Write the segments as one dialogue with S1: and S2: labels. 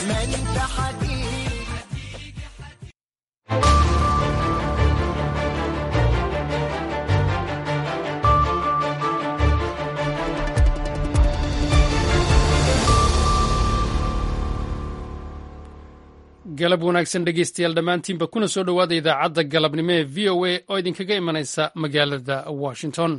S1: ما انت حبيبي
S2: galab wanaagsan dhegeystayaal dhammaantiinba kuna soo dhowaada idaacadda galabnimo ee v o a oo idinkaga imanaysa magaalada washington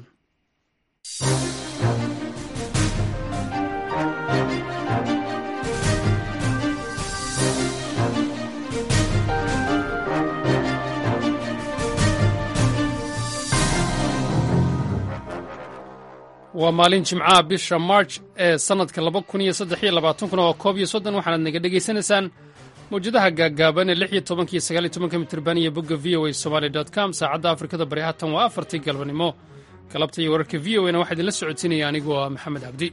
S2: waa maalin jimcaha bisha march ee sannadka laba kun iyo saddex iyo labaatankuna oo koob iyo soddon waxaanaad naga dhegaysanaysaan mawjadaha gaaggaaban ee lix iyo tobanka iyo sagaal iyo tobanka mitirban iyo bogga v o a somaali dot com saacadda afrikada bari haatan waa afartii galbanimo galabta iyo wararka v o a na waxaa idinla socodsiinaya anigoo ah maxamed cabdi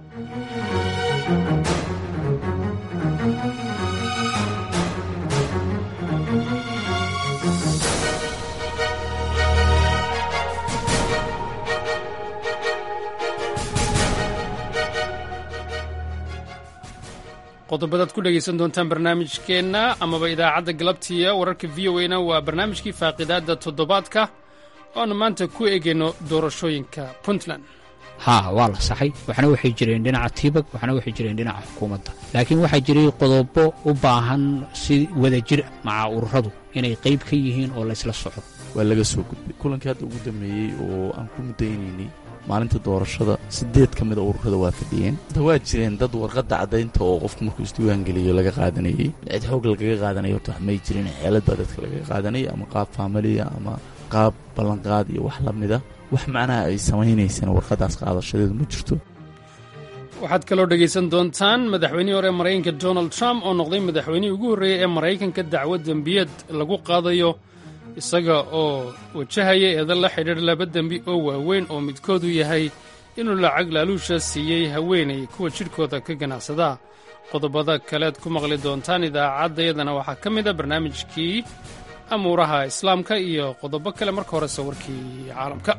S2: qodobadaad ku dhegaysan doontaan barnaamijkeenna amaba idaacadda galabtiiya wararka v o a na waa barnaamijkii faaqidaadda toddobaadka ooaanu maanta ku eegayno doorashooyinka puntland
S3: haa waa la saxay waxna waxay jireen dhinaca tiibag waxna waxay jireen dhinaca xukuumadda laakiin waxaa jiray qodobo u baahan si wadajir maca ururadu inay qayb ka yihiin oo laysla soco
S4: waa laga soo gudbay kulankii hadda ugu dambeeyey oo aan ku mudaynaynay maalinta doorashada sideed ka mida ururada waa fadhiyeen waa jireen dad warqadda caddaynta oo qofku markuu isdiiwaangeliyo laga qaadanayey cid xoog lagaga qaadanaya horta wax may jirin xeelad baa dadka lagaga qaadanaya ama qaab faamiliya ama qaab ballanqaad iyo wax la mida wax macnaha ay samaynayseen warqaddaas qaadashadeedu ma jirto
S2: waxaad kaloo dhegaysan doontaan madaxweynihii hore ee maraykanka donald trump oo noqday madaxweynihii ugu horreeyey ee maraykanka dacwad dembiyad lagu qaadayo isaga oo wajahaya eedan la xidhiidh laba dembi oo waaweyn oo midkoodu yahay inuu lacag laaluusha siiyey haweenay kuwa jidhkooda ka ganacsada qodobada kaleed ku maqli doontaan idaacaddayadana waxaa ka mid a barnaamijkii amuuraha islaamka iyo qodobo kale marka horese warkii caalamka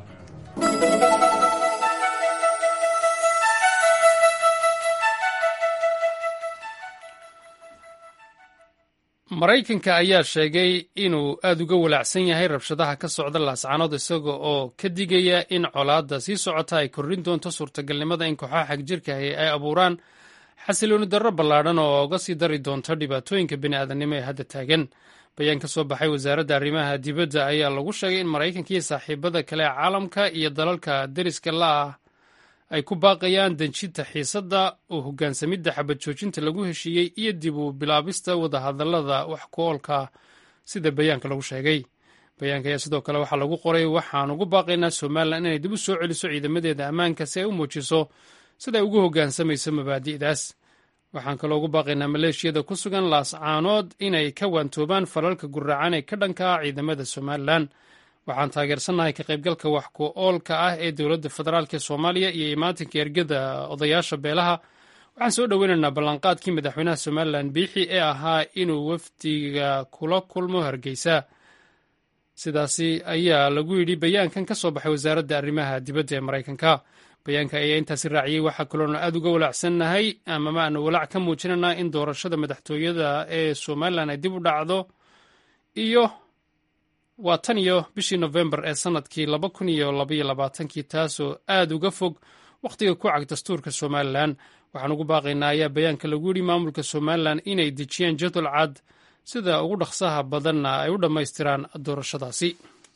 S2: maraykanka ayaa sheegay inuu aad uga walaacsan yahay rabshadaha ka socda laascaanood isaga oo ka digaya in colaadda sii socota ay kordhin doonto suurtagalnimada in kooxaha xagjirkahi ay abuuraan xasilooni darro ballaadhan oo uga sii dari doonto dhibaatooyinka bini'aadanimo ee hadda taagan bayaan ka soo baxay wasaaradda arrimaha dibadda ayaa lagu sheegay in maraykanka iyo saaxiibada kale ee caalamka iyo dalalka deriska la'ah ay ku baaqayaan denjinta xiisadda oo hoggaansamidda xabad joojinta lagu heshiiyey iyo dib u bilaabista wadahadallada wax ku oolka sida bayaanka lagu sheegay bayaanka ayaa sidoo kale waxaa lagu qoray waxaan ugu baaqaynaa somalilan inay dib u soo celiso ciidamadeeda ammaanka si ay u muujiso sida ay ugu hoggaansamayso mabaadi'daas waxaan kaloo ugu baaqaynaa maleeshiyada ku sugan laascaanood inay ka waantoobaan falalka gurracan ee ka dhanka ah ciidamada somalilan waxaan taageersannahay ka qaybgalka wax ku oolka ah ee dowladda federaalk ee soomaaliya iyo imaatinka ergada odayaasha beelaha waxaan soo dhoweynaynaa ballanqaadkii madaxweynaha somalilan biixi ee ahaa inuu wafdiga kula kulmo hargeysa sidaasi ayaa lagu yidhi bayaankan ka soo baxay wasaaradda arrimaha dibadda ee maraykanka bayaanka ayaa intaasi raaciyey waxaa kaloona aad uga walaacsannahay amama aanu walaac ka muujinanaa in doorashada madaxtooyada ee somalilan ay dib u dhacdo iyo waa tan iyo bishii nofembar ee sannadkii laba kun iyo labaiyo labaatankii taasoo aad uga fog wakhtiga ku cag dastuurka somalilan waxaan ugu baaqaynaa ayaa bayaanka lagu yidhi maamulka somalilan inay dejiyaan jadwal cad sida ugu dhaqsaha badanna ay u dhammaystiraan doorashadaasi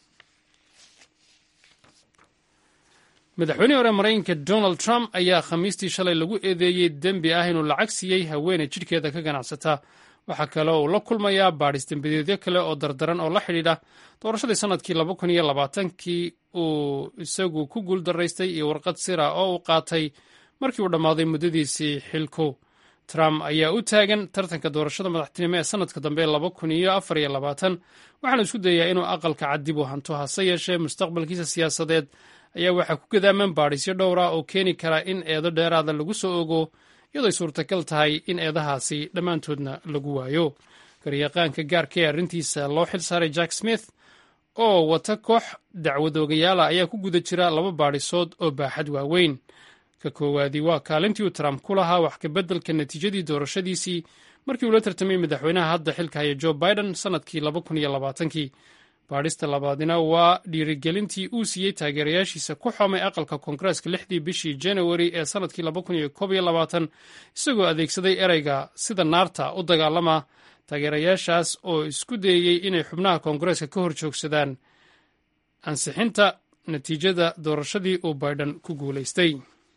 S2: madaxweynihii hore maraykanka donald trump ayaa khamiistii shalay lagu eedeeyey dembi ah inuu lacag siiyey haweeney jidhkeeda ka ganacsata waxaa kale uu la kulmayaa baadhis dembideedyo kale oo dardaran oo la xidhiidha doorashadii sannadkii laba kun iyo labaatankii uu isagu ku guuldaraystay iyo warqad sira oo uu qaatay markii uu dhammaaday muddadiisii xilku trump ayaa u taagan tartanka doorashada madaxtinimo ee sannadka dambe laba kun iyo afar iyo labaatan waxaana isku dayaa inuu aqalka cad dib u hanto hase yeeshee mustaqbalkiisa siyaasadeed ayaa waxaa ku gadaaman baadhisyo dhowra oo keeni kara in eedo dheeraada lagu soo ogo iyadooy suurtagal tahay in eedahaasi dhammaantoodna lagu waayo garyaqaanka gaarka ee arrintiisa loo xil saaray jack smith oo wata koox dacwad oogayaala ayaa ku guda jira laba baadhisood oo baaxad waaweyn ka koowaadii waa kaalintii uu trump ku lahaa wax kabeddelka natiijadii doorashadiisii markii uu la tartamay madaxweynaha hadda xilka haya jo biden sannadkii kii baadhista labaadina waa dhiirigelintii uu siiyey taageerayaashiisa ku xomay aqalka koongareeska lixdii bishii janawari ee sannadkii isagoo adeegsaday ereyga sida naarta u dagaalama taageerayaashaas oo isku dayeyey inay xubnaha koongareeska ka hor joogsadaan ansixinta natiijada doorashadii uu biden ku guulaystay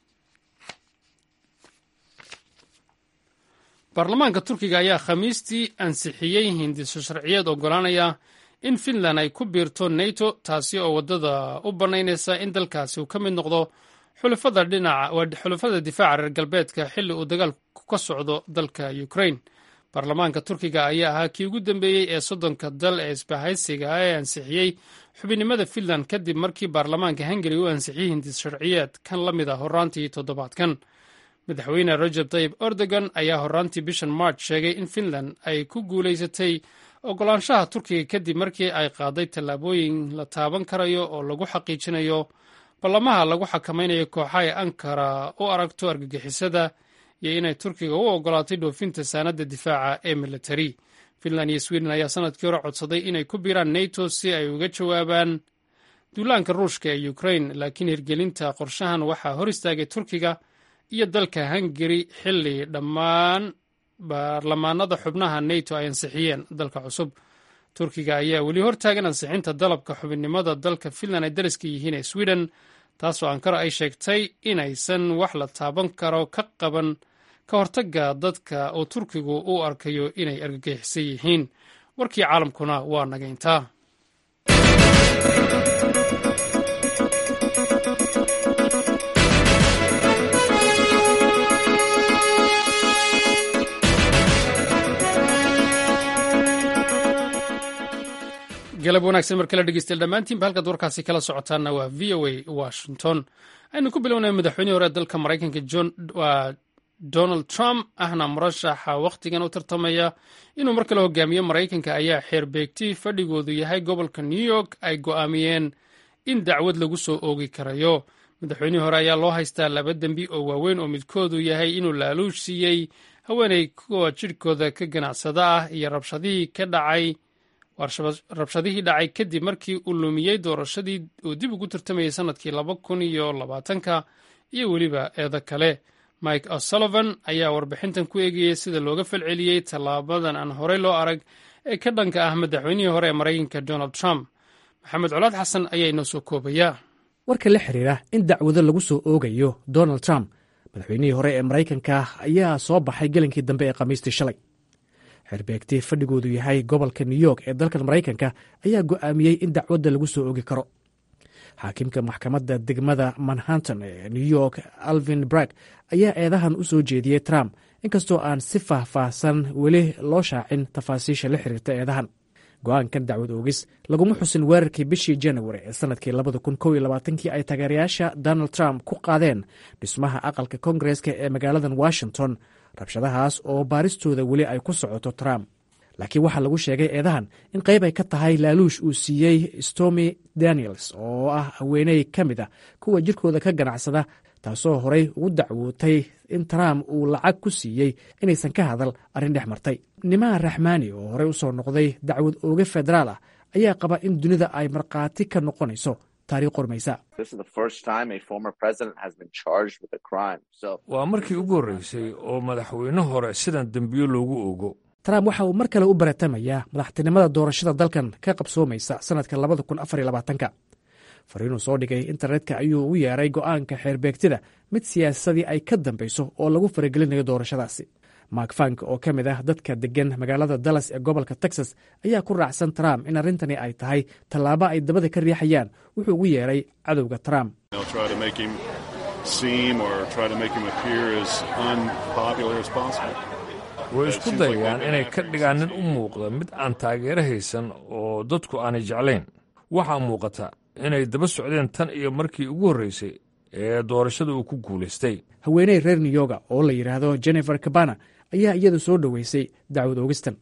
S2: baarlamaanka turkiga ayaa khamiistii ansixiyey hindiso sharciyeed ogolaanaya in finland ay ku biirto nato taasi oo waddada u bannaynaysa in dalkaasi uu ka mid noqdo xulafada difaaca reer galbeedka xilli uu dagaalku ka socdo dalka ukrain baarlamaanka turkiga ayaa ahaa kii ugu dambeeyey ee soddonka dal ee isbahaysiga ee ansixiyey xubinnimada finland kadib markii baarlamaanka hungari u ansixiyey hindis sharciyeed kan la mid a horaantii toddobaadkan madaxweyne rajab tayib erdogan ayaa horaantii bishan march sheegay in finland ay ku guulaysatay ogolaanshaha turkiga kadib markii ay qaaday tallaabooyin la taaban karayo oo lagu xaqiijinayo ballamaha lagu xakamaynayo kooxa ay ankara u aragto argagixisada iyo inay turkiga u ogolaatay dhoofinta saanadda difaaca ee militari finland iyo sweden ayaa sanadkii hore codsaday inay ku biiraan nato si ay uga jawaabaan duulaanka ruushka ee ukrain laakiin hirgelinta qorshahan waxaa hor istaagay turkiga iyo dalka hungari xilli dhammaan baarlamaanada xubnaha nato ay ansixiyeen dalka cusub turkiga ayaa weli hortaagan ansixinta dalabka xubinnimada dalka finland ay dariska yihiin ee sweden taasoo ankara ay sheegtay inaysan wax la taaban karo ka qaban ka hortagga dadka oo turkigu u arkayo inay argagixisan yihiin warkii caalamkuna waa nagayntaa galab wanaagsan mar kale dhegeystayaal dhammaantiinba halkaad warkaasi kala socotaanna waa v o a washington aynu ku bilownay madaxweynihii hore dalka maraykanka waa donald trump ahna murashaxa wakhtigan u tartamaya inuu mar kale hogaamiyo maraykanka ayaa xeerbeegti fadhigoodu yahay gobolka new york ay go'aamiyeen in dacwad lagu soo oogi karayo madaxweynihii hore ayaa loo haystaa laba dembi oo waaweyn oo midkoodu yahay inuu laaluush siiyey haweenay kuwa jidhkooda ka ganacsada ah iyo rabshadihii ka dhacay rabshadihii dhacay kadib markii uu lumiyey doorashadii uu dib ugu tartamayay sannadkii laba kun iyo labaatanka iyo weliba eedo kale mike o'sullivan ayaa warbixintan ku eegayey sida looga falceliyey tallaabadan aan horey loo arag ee ka dhanka ah madaxweynihii hore ee maraykanka donald trump maxamed colaad xasan ayaa inoo soo koobaya
S5: warka la xiriira in dacwado lagu soo oogayo donald trump madaxweynihii hore ee maraykanka ayaa soo baxay gelinkii dambe ee khamiistii shalay xerbeegti fadhigoodu yahay gobolka new york ee dalkan maraykanka ayaa go'aamiyey in dacwadda lagu soo ogi karo xaakimka maxkamadda degmada manhattan ee new york alvin brag ayaa eedahan u soo jeediyey trump inkastoo aan si faahfaahsan weli loo shaacin tafaasiisha la xiriirta eedahan go-aankan dacwad oogis laguma xusin weerarkii bishii janawari ee sanadkii kii ay taageerayaasha donald trump ku qaadeen dhismaha aqalka kongareska ee magaaladan washington rabshadahaas oo baaristooda weli ay ku socoto trump laakiin waxaa lagu sheegay eedahan in qayb ay ka tahay laaluush uu siiyey stormy daniels oo ah haweeney ka mid a kuwa jirkooda ka ganacsada taasoo horey ugu dacwootay in trump uu lacag ku siiyey inaysan ka hadal arrin dhex martay nimaha raxmaani oo horey usoo noqday dacwad ooge federaal ah ayaa qaba in dunida ay markhaati ka noqonayso taariikh qormaysa
S6: waa markii ugu horreysay oo madaxweyne hore sidan dembiyo loogu ogo
S5: trump waxa uu mar kale u baratamayaa madaxtinimada doorashada dalkan ka qabsoomaysa sannadka ka fariinuu soo dhigay internetka ayuu u yeeray go'aanka xeerbeegtida mid siyaasadii ay ka dambayso oo lagu faragelinayo doorashadaasi mark fank oo ka mid ah dadka deggan magaalada dallas ee gobolka texas ayaa ku raacsan trump in arrintani ay tahay tallaabo ay dabada ka riixayaan wuxuu ugu yeeray cadowga trump
S6: way isku dayayaan inay ka dhigaan nin u muuqda mid aan taageero haysan oo dadku aanay jeclayn waxaa muuqata inay daba socdeen tan iyo markii ugu horreysay ee doorashada uu ku guulaystay
S5: haweeney reer new yorga oo la yidhaahdo jennifer cabana ayaa iyadu soo dhoweysay dacwad oogistan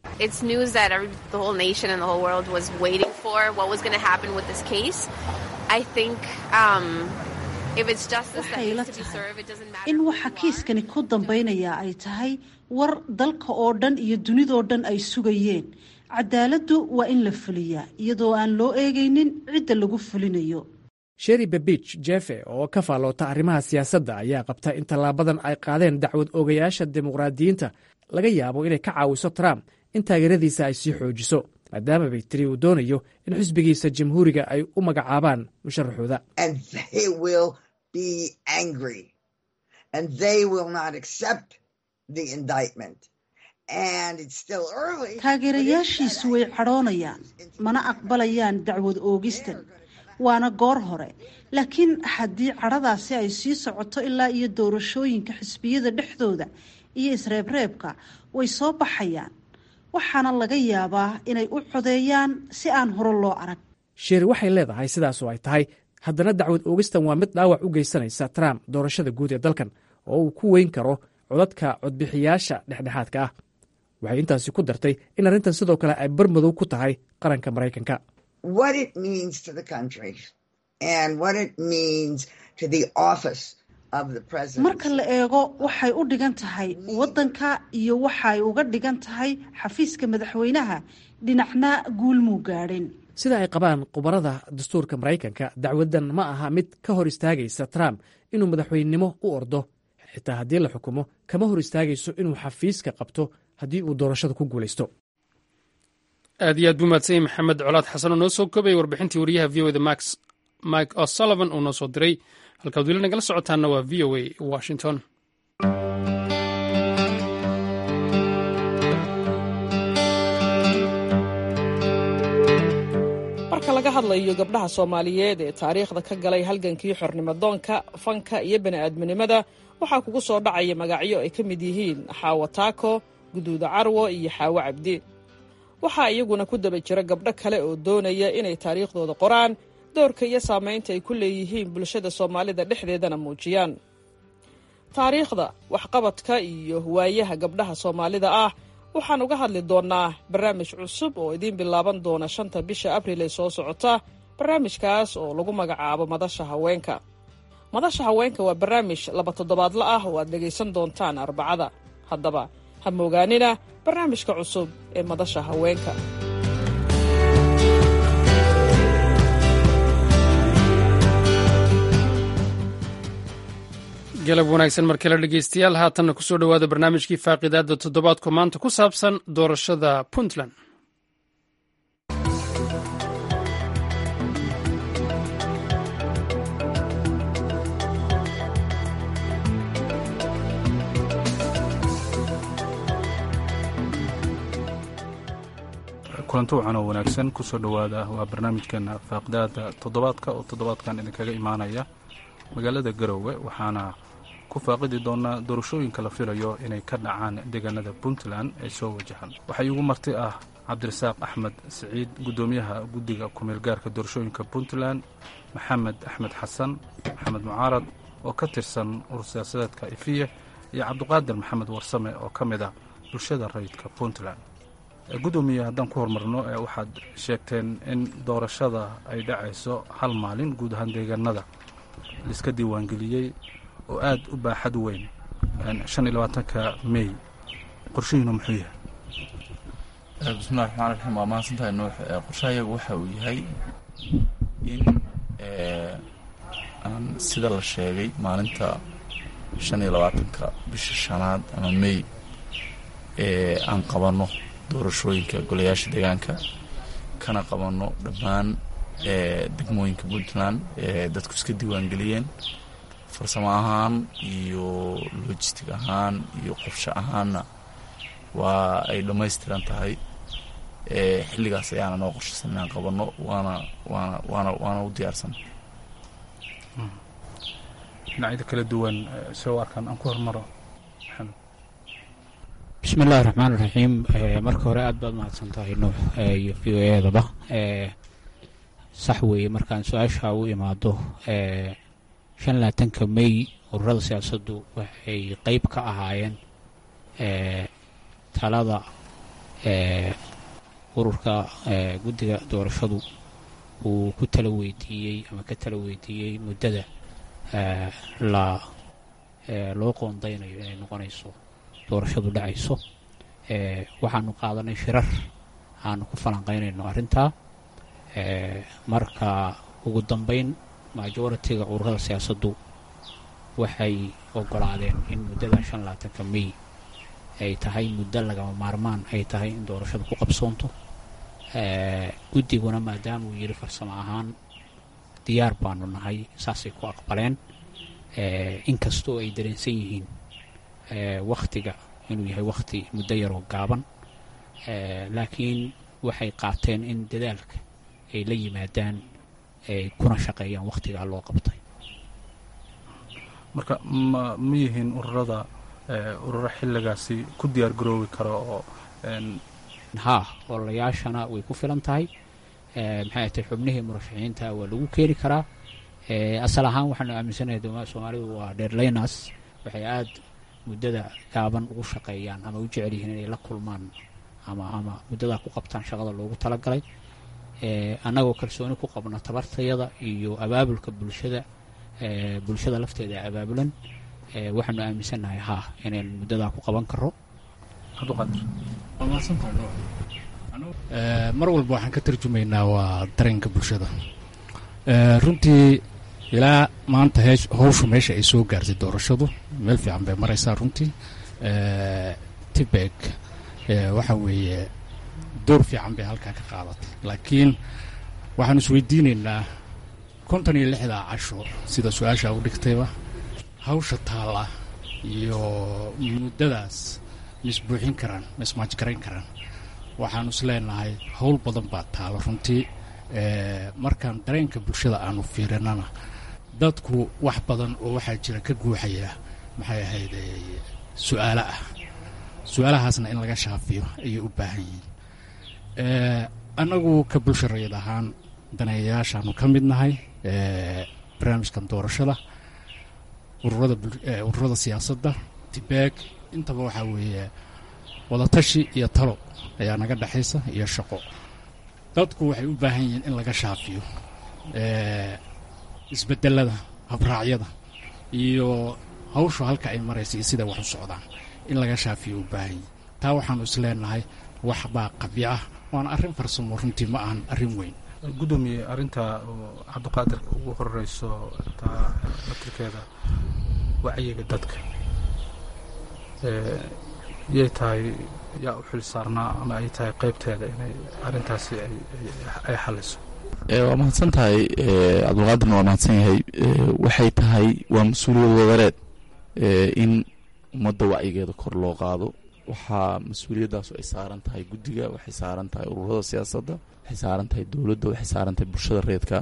S7: waxay ila tahay in waxa kiiskani ku dambaynayaa ay tahay war dalka oo dhan iyo dunidoo dhan ay sugayeen cadaaladdu waa in la fuliyaa iyadoo aan loo eegaynin cidda lagu fulinayo
S5: sheri babich jefe oo ka faalloota arrimaha siyaasadda ayaa qabta in tallaabadan ay qaadeen dacwad oogayaasha dimuqraadiyiinta laga yaabo inay ka caawiso trump in taageeradiisa ay sii xoojiso maadaama bay tiri uu doonayo in xisbigiisa jamhuuriga ay u magacaabaan musharaxooda
S7: taageerayaashiisu way cadhoonayaan mana aqbalayaan dacwad oogistan waana goor hore laakiin haddii cadhadaasi ay sii socoto ilaa iyo doorashooyinka xisbiyada dhexdooda iyo isreebreebka way soo baxayaan waxaana laga yaabaa inay u codeeyaan si aan hore loo arag
S5: sheri waxay leedahay sidaasoo ay tahay haddana dacwad oogistan waa mid dhaawac u geysanaysa trump doorashada guud ee dalkan oo uu ku weyn karo codadka codbixiyaasha dhexdhexaadka ah waxay intaasi ku dartay in arrintan sidoo kale ay barmadow ku tahay qaranka maraykanka
S7: marka la eego waxay u dhigan tahay waddanka iyo waxay uga dhigan tahay xafiiska madaxweynaha dhinacna guulmuu gaadhin
S5: sida ay qabaan khubarada dastuurka maraykanka dacwaddan ma aha mid ka hor istaagaysa trump inuu madaxweynenimo u ordo xitaa haddii la xukumo kama hor istaagayso inuu xafiiska qabto haddii uu doorashada ku guulaysto
S2: aad iyo aad buu mahadsan yahy maxamed colaad xasan oo noo soo koobaya warbixintii wariyaha v o da max mike o'sullivan uu noo soo diray halkaad weli nagala socotaanna waa v o a washington
S8: marka laga hadlayo gabdhaha soomaaliyeed ee taariikhda ka galay halgankii xornimadoonka fanka iyo bani'aadminimada waxaa kugu soo dhacaya magacyo ay ka mid yihiin xaawo taako guduuda carwo iyo xaawo cabdi waxaa iyaguna ku daba jira gabdho kale oo doonaya inay taariikhdooda qoraan doorka iyo saamaynta ay ku leeyihiin bulshada soomaalida dhexdeedana muujiyaan taariikhda waxqabadka iyo waayaha gabdhaha soomaalida ah waxaan uga hadli doonnaa barnaamij cusub oo idiin bilaaban doona shanta bisha abril ee soo socota barnaamijkaas oo lagu magacaabo madasha haweenka madasha haweenka waa barnaamij laba toddobaadla ah oo aad dhegaysan doontaan arbacada haddaba ha moogaanina barnaamijka cusub ee madasha haweenka
S2: galab wanaagsan mar kale dhegeystayaal haatanna kusoo dhowaada barnaamijkii faaqidaadda toddobaadku maanta ku saabsan doorashada puntland
S9: kulanto wacan oo wanaagsan kusoo dhowaada waa barnaamijkeena faaqidaada toddobaadka oo toddobaadkan idinkaga imaanaya magaalada garowe waxaana ku faaqidi doonaa doorashooyinka la filayo inay ka dhacaan deegaanada puntland ee soo wajahan waxaa iigu marti ah cabdirasaaq axmed siciid guddoomiyaha guddiga kumeelgaarka doorashooyinka puntland maxamed axmed xasan maxamed mucaarad oo ka tirsan urur siyaasadeedka ifiye iyo cabdiqaadir maxamed warsame oo ka mid ah bulshada rayidka puntland guddoomiye haddaan ku horumarno waxaad sheegteen in doorashada ay dhacayso hal maalin guud ahaan deegaanada laiska diiwaangeliyey oo aad u baaxad weyn shan iyo labaatanka mey qorshihiinu muxuu yahay
S4: bismillahi raxmaan raxiim waa mahadsantahay nuux qorshahayagu waxa uu yahay in aan sida la sheegay maalinta shan iyo labaatanka bisha shanaad ama mey ee aan qabanno doorashooyinka golayaasha deegaanka kana qabanno dhammaan degmooyinka puntland ee dadku iska diiwaangeliyeen farsamo ahaan iyo logistic ahaan iyo qorshe ahaanna waa ay dhammaystiran tahay xilligaas ayaana noo qorshaysan inaan qabanno waana waana waana waana u diyaarsan
S9: dhinacyada kala duwan soo arkaan aan ku hormaro maxamed
S3: bismi illaahi raxmaan iraxiim marka hore aad baad mahadsan tahay nuux iyo v o eedaba sax weeye markaan su-aasha u imaado shan labaatanka mey ururada siyaasaddu waxay qeyb ka ahaayeen talada ururka guddiga doorashadu uu ku tala weydiiyey ama ka tala weydiiyey muddada la loo qoondaynayo inay noqonayso doorashadu dhacayso waxaanu qaadanay shirar aanu ku falanqaynayno arrintaa marka ugu dambeyn majoritiga ururada siyaasaddu waxay ogolaadeen in muddada shan labaatanka may ay tahay muddo lagama maarmaan ay tahay in doorashadu ku qabsoonto guddiguna maadaama uu yidhi farsamo ahaan diyaar baanu nahay saasay ku aqbaleen inkastoo ay dareensan yihiin wakhtiga inuu yahay wakhti muddo yaroo gaaban laakiin waxay qaateen in dadaalka ay la yimaadaan ay kuna shaqeeyaan wakhtigaa loo qabtay
S9: marka ma ma yihiin ururada ururo xilligaasi ku diyaar garoobi kara oo
S3: haa ololayaashana way ku filan tahay maxay atay xubnihii murashaxiinta waa lagu keeni karaa asal ahaan waxaanu aaminsanahay soomaalidu waa dheerlaynas waxay aad muddada gaaban ugu shaqeeyaan ama u jecel yihiin inay la kulmaan ama ama muddadaa ku qabtaan shaqada loogu talagalay annagoo kalsooni ku qabna tabartayada iyo abaabulka bulshada bulshada lafteeda abaabulan waxaanu aaminsannahay haa inaynu muddadaa ku qaban karo
S10: mar walba waxaan ka tarjumaynaa waa dareenka bulshada runtii ilaa maanta howshu meesha ay soo gaartay doorashadu meel fiican bay maraysaa runtii tibeg waxa weeye door fiican bay halkaa ka qaadatay laakiin waxaanu isweydiinaynaa konton iyo lixdaa casho sida su-aasha u dhigtayba hawsha taalla iyo muddadaas ma isbuuxin karaan ma ismaajgarayn karaan waxaanu is leenahay howl badan baa taalo runtii markaan dareenka bulshada aanu fiirinana dadku wax badan oo waxaa jira ka guuxaya maxay ahayd su-aalo ah su-aalahaasna in laga shaafiyo ayay u baahan yihiin annagu ka bulsha rayid ahaan daneeyayaashaanu ka mid nahay barnaamijkan doorashada ururada siyaasadda tibeeg intaba waxaa weeye wadatashi iyo talo ayaa naga dhexaysa iyo shaqo dadku waxay u baahan yihiin in laga shaafiyo isbedelada habraacyada iyo hawshu halka ay maraysa iyo sida wax u socdaan in laga shaafiyo u baahan yihin taa waxaanu is leenahay wax baa qabyo ah waana arrin farsamo runtii ma ahan arrin weyn
S9: gudoomiye arrinta oo cabdiqaadir ugu horeyso taa batirkeeda wacyiga dadka yay tahay yaa u xil saarnaa ama ay tahay qaybteeda inay arrintaasi ay xaliso
S4: waa mahadsan tahay cabdulqaadirna waa mahadsan yahay waxay tahay waa mas-uuliyad wadareed in ummadda wacyigeeda kor loo qaado waxaa mas-uuliyadaasu ay saaran tahay guddiga waxay saaran tahay ururada siyaasadda waxay saaran tahay dowladda waxay saaran tahay bulshada reedka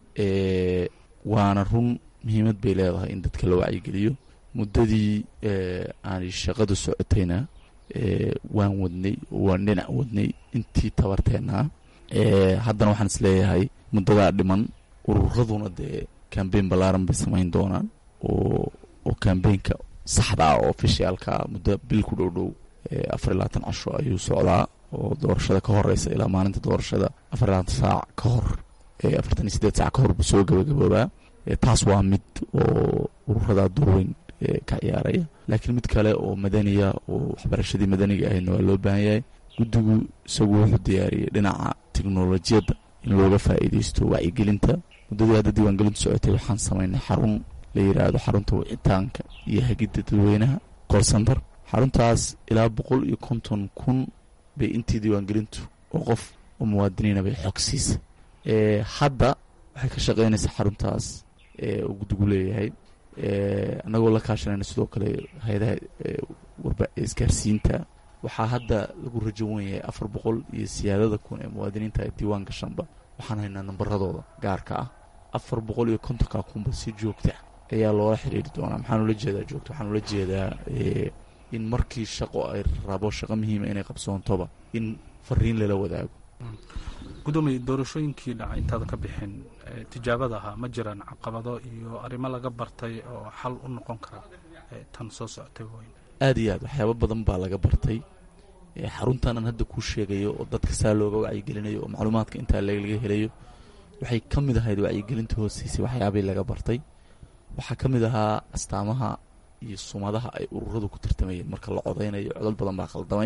S4: waana run muhiimad bay leedahay in dadka la wacyigeliyo muddadii aanay shaqadu socotayna waan wadnay waan dhinac wadnay intii tabarteennaa haddana waxaan is leeyahay muddadaa dhiman ururaduna dee kambeyn ballaaran bay samayn doonaan oo oo kambeynka saxda ah oo ofishaalka muddo bil ku dhow dhow afar iyo labaatan casho ayuu socdaa oo doorashada ka horeysa ilaa maalinta doorashada afar iyo labaatan saac ka hor afartan iyo sideed saac ka hor buu soo gabagaboobaa taas waa mid oo ururadaa doorweyn ka ciyaaraya laakiin mid kale oo madaniya oo waxbarashadii madaniga ahaydna waa loo baahan yahay guddigu isagu wuxuu diyaariyey dhinaca teknolojiyadda in looga faa'iideysto wacyigelinta muddadii hadda diiwaangelintu socotay waxaan samaynay xarun la yidhaahdo xarunta wicitaanka iyo hagidda dadweynaha col center xaruntaas ilaa boqol iyo konton kun bay intii diiwaangelintu oo qof oo muwaadiniina bay xog siisa hadda waxay ka shaqeynaysaa xaruntaas uu guddigu leeyahay annagoo la kaashanayna sidoo kale hay-adaha isgaarsiinta waxaa hadda lagu rajo wen yahay afar boqol iyo siyaadada kun ee muwaadiniinta ee diiwaan gashanba waxaan haynaa nambaradooda gaarka ah afar boqol iyo kontonka kunba si joogta ayaa loola xiriiri doonaa maxaan ula jeedaa joogta waxaan ula jeedaa in markii shaqo ay rabo shaqo muhiima inay qabsoontoba in fariin lala wadaago
S9: gudoomiye doorashooyinkii dhaca intaadan ka bixin tijaabada ahaa ma jiraan caqabado iyo arrimo laga bartay oo xal u noqon kara tan soo socotay weyn
S4: aada iyo aad waxyaabo badan baa laga bartay xaruntanan hadda kuu sheegayo oo dadka saa looga wacyigelinayo oo macluumaadka intaa laga helayo waxay ka mid ahayd wacyigelinta hooseysay waxyaabay laga bartay waxaa ka mid ahaa astaamaha iyo sumadaha ay ururadu ku tartamayeen marka la codaynayo codad badan baa khaldamay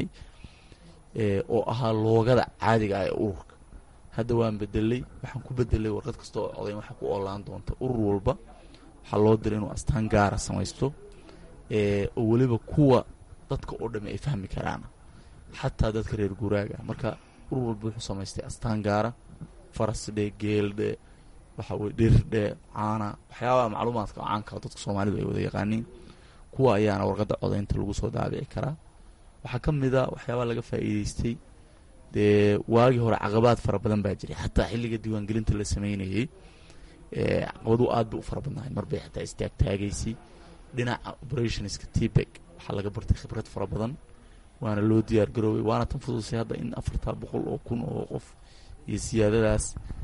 S4: oo ahaa loogada caadiga ah ee ururka hadda waan bedelay waxaan ku bedelay warqad kasta oo codayn waxaa ku oolaan doonta urur walba waxaa loo diray inuu astaan gaara samaysto oo weliba kuwa dadka oo dhami ay fahmi karaan xataa dadka reer guuraaga marka urur walba wuxuu samaystay astaan gaara farasdhe geeldhe waxa weye dhirdhe caana waxyaabaha macluumaadka caanka dadka soomaalidu ay wada yaqaaniin kuwa ayaana warqadda codaynta lagu soo daabici karaa waxaa ka mid a waxyaabaha laga faa'iideystay dee waagii hore caqabaad fara badan baa jiray xataa xilliga diiwaangelinta la sameynayey caqabadu aad bay u fara badnahay marbay xataa istaagtaagaysay dhinaca operationska tbeg waxaa laga bartay khibrad fara badan waana loo diyaar garoobay waana tan fududisay hadda in afartaa boqol oo kun oo qof iyo siyaadadaas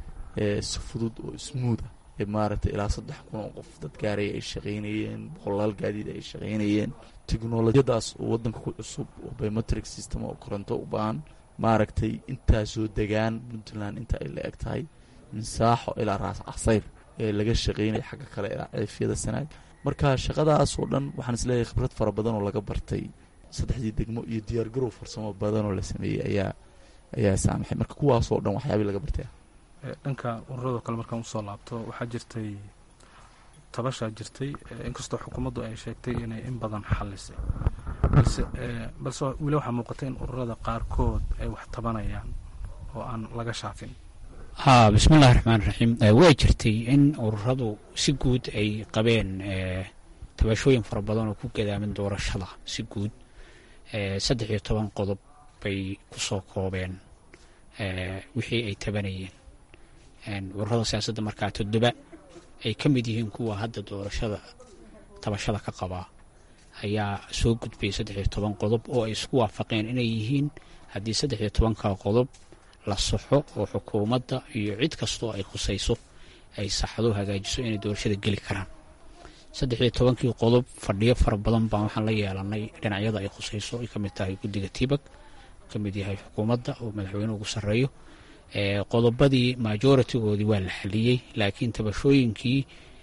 S4: si fudud oo smootha ee maaragtay ilaa saddex kun oo qof dad gaaraya ay shaqaynayeen boqolaal gaadiid ay shaqaynayeen teknolojiyadaas oo waddanka ku cusub oo biometric system oo koronto u baahan maaragtay intaasoo degaan puntland inta ay la eg tahay minsaaxo ilaa raas casayr ee laga shaqaynaya xagga kale ilaa ceefyada sanaag marka shaqadaas oo dhan waxaan isleeyahay khibrad fara badan oo laga bartay saddexdii degmo iyo diyaargarow farsamo badan oo la sameeyey ayaa ayaa saamaxay marka kuwaasoo dhan waxyaabii laga bartay
S9: dhanka ururadoo kale markaan usoo laabto waxaa jirtay tabashaa jirtay inkastoo xukuumaddu ay sheegtay inay in badan xalisay balse balse weli waxaa muuqata in ururada qaarkood ay wax tabanayaan oo aan laga shaafin
S3: haa bismillahi raxmaan raxiim way jirtay in ururadu si guud ay qabeen tabashooyin fara badan oo ku gadaamin doorashada si guud saddex iyo toban qodob bay ku soo koobeen wixii ay tabanayeen ururada siyaasadda markaa toddoba ay ka mid yihiin kuwa hadda doorashada tabashada ka qabaa ayaa soo gudbayay saddex iyo toban qodob oo ay isku waafaqeen inay yihiin haddii saddex iyo tobanka qodob la saxo oo xukuumadda iyo cid kastoo ay khusayso ay saxdo hagaajiso inay doorashada geli karaan saddex iyo tobankii qodob fadhiyo fara badan baan waxaan la yeelanay dhinacyada ay khusayso ay ka mid tahay guddiga tibag ka mid yahay xukuumadda oo madaxweyne ugu sarreeyo qodobadii majoritigoodii waa la xaliyey laakiin tabashooyinkii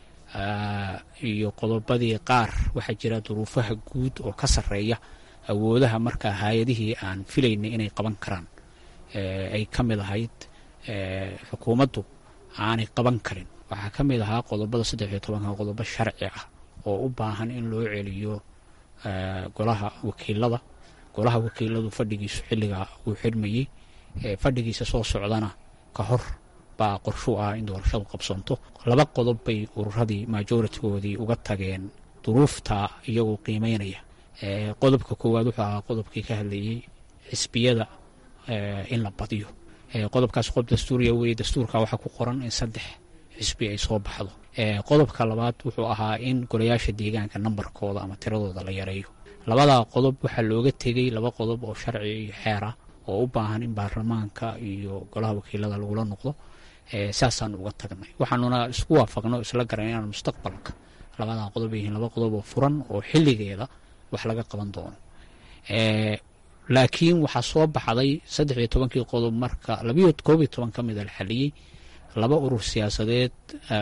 S3: iyo qodobadii qaar waxaa jira duruufaha guud oo ka sarreeya awoodaha markaa hay-adihii aan filaynay inay qaban karaan ay ka mid ahayd xukuumaddu aanay qaban karin waxaa ka mid ahaa qodobada saddex iyo tobanka qodobo sharci ah oo u baahan in loo celiyo golaha wakiilada golaha wakiiladu fadhigiisu xilligaa uu xidhmayey fadhigiisa soo socdana ka hor baa qorshu ah in doorashadu qabsoonto laba qodob bay ururadii majoritigoodii uga tageen duruufta iyagoo qiimeynaya qodobka koowaad wuxuu ahaa qodobkii ka hadlayey xisbiyada in la badiyo qodobkaas qodob dastuuriya weye dastuurka waxaa ku qoran in saddex xisbi ay soo baxdo qodobka labaad wuxuu ahaa in golayaasha deegaanka nambarkooda ama tiradooda la yareeyo labadaa qodob waxaa looga tegey laba qodob oo sharci iyo xeera oo u baahan in baarlamaanka iyo golaha wakiilada lagula noqdo saasaan uga tagnay waxaanuna isku waafaqnay oo isla garan inaan mustaqbalka labadaa qodob yihiin laba qodob oo furan oo xilligeeda wax laga qaban doono laakiin waxaa soo baxday saddex iyo tobankii qodob marka labayo koob iyo toban ka mida la xaliyey laba urur siyaasadeed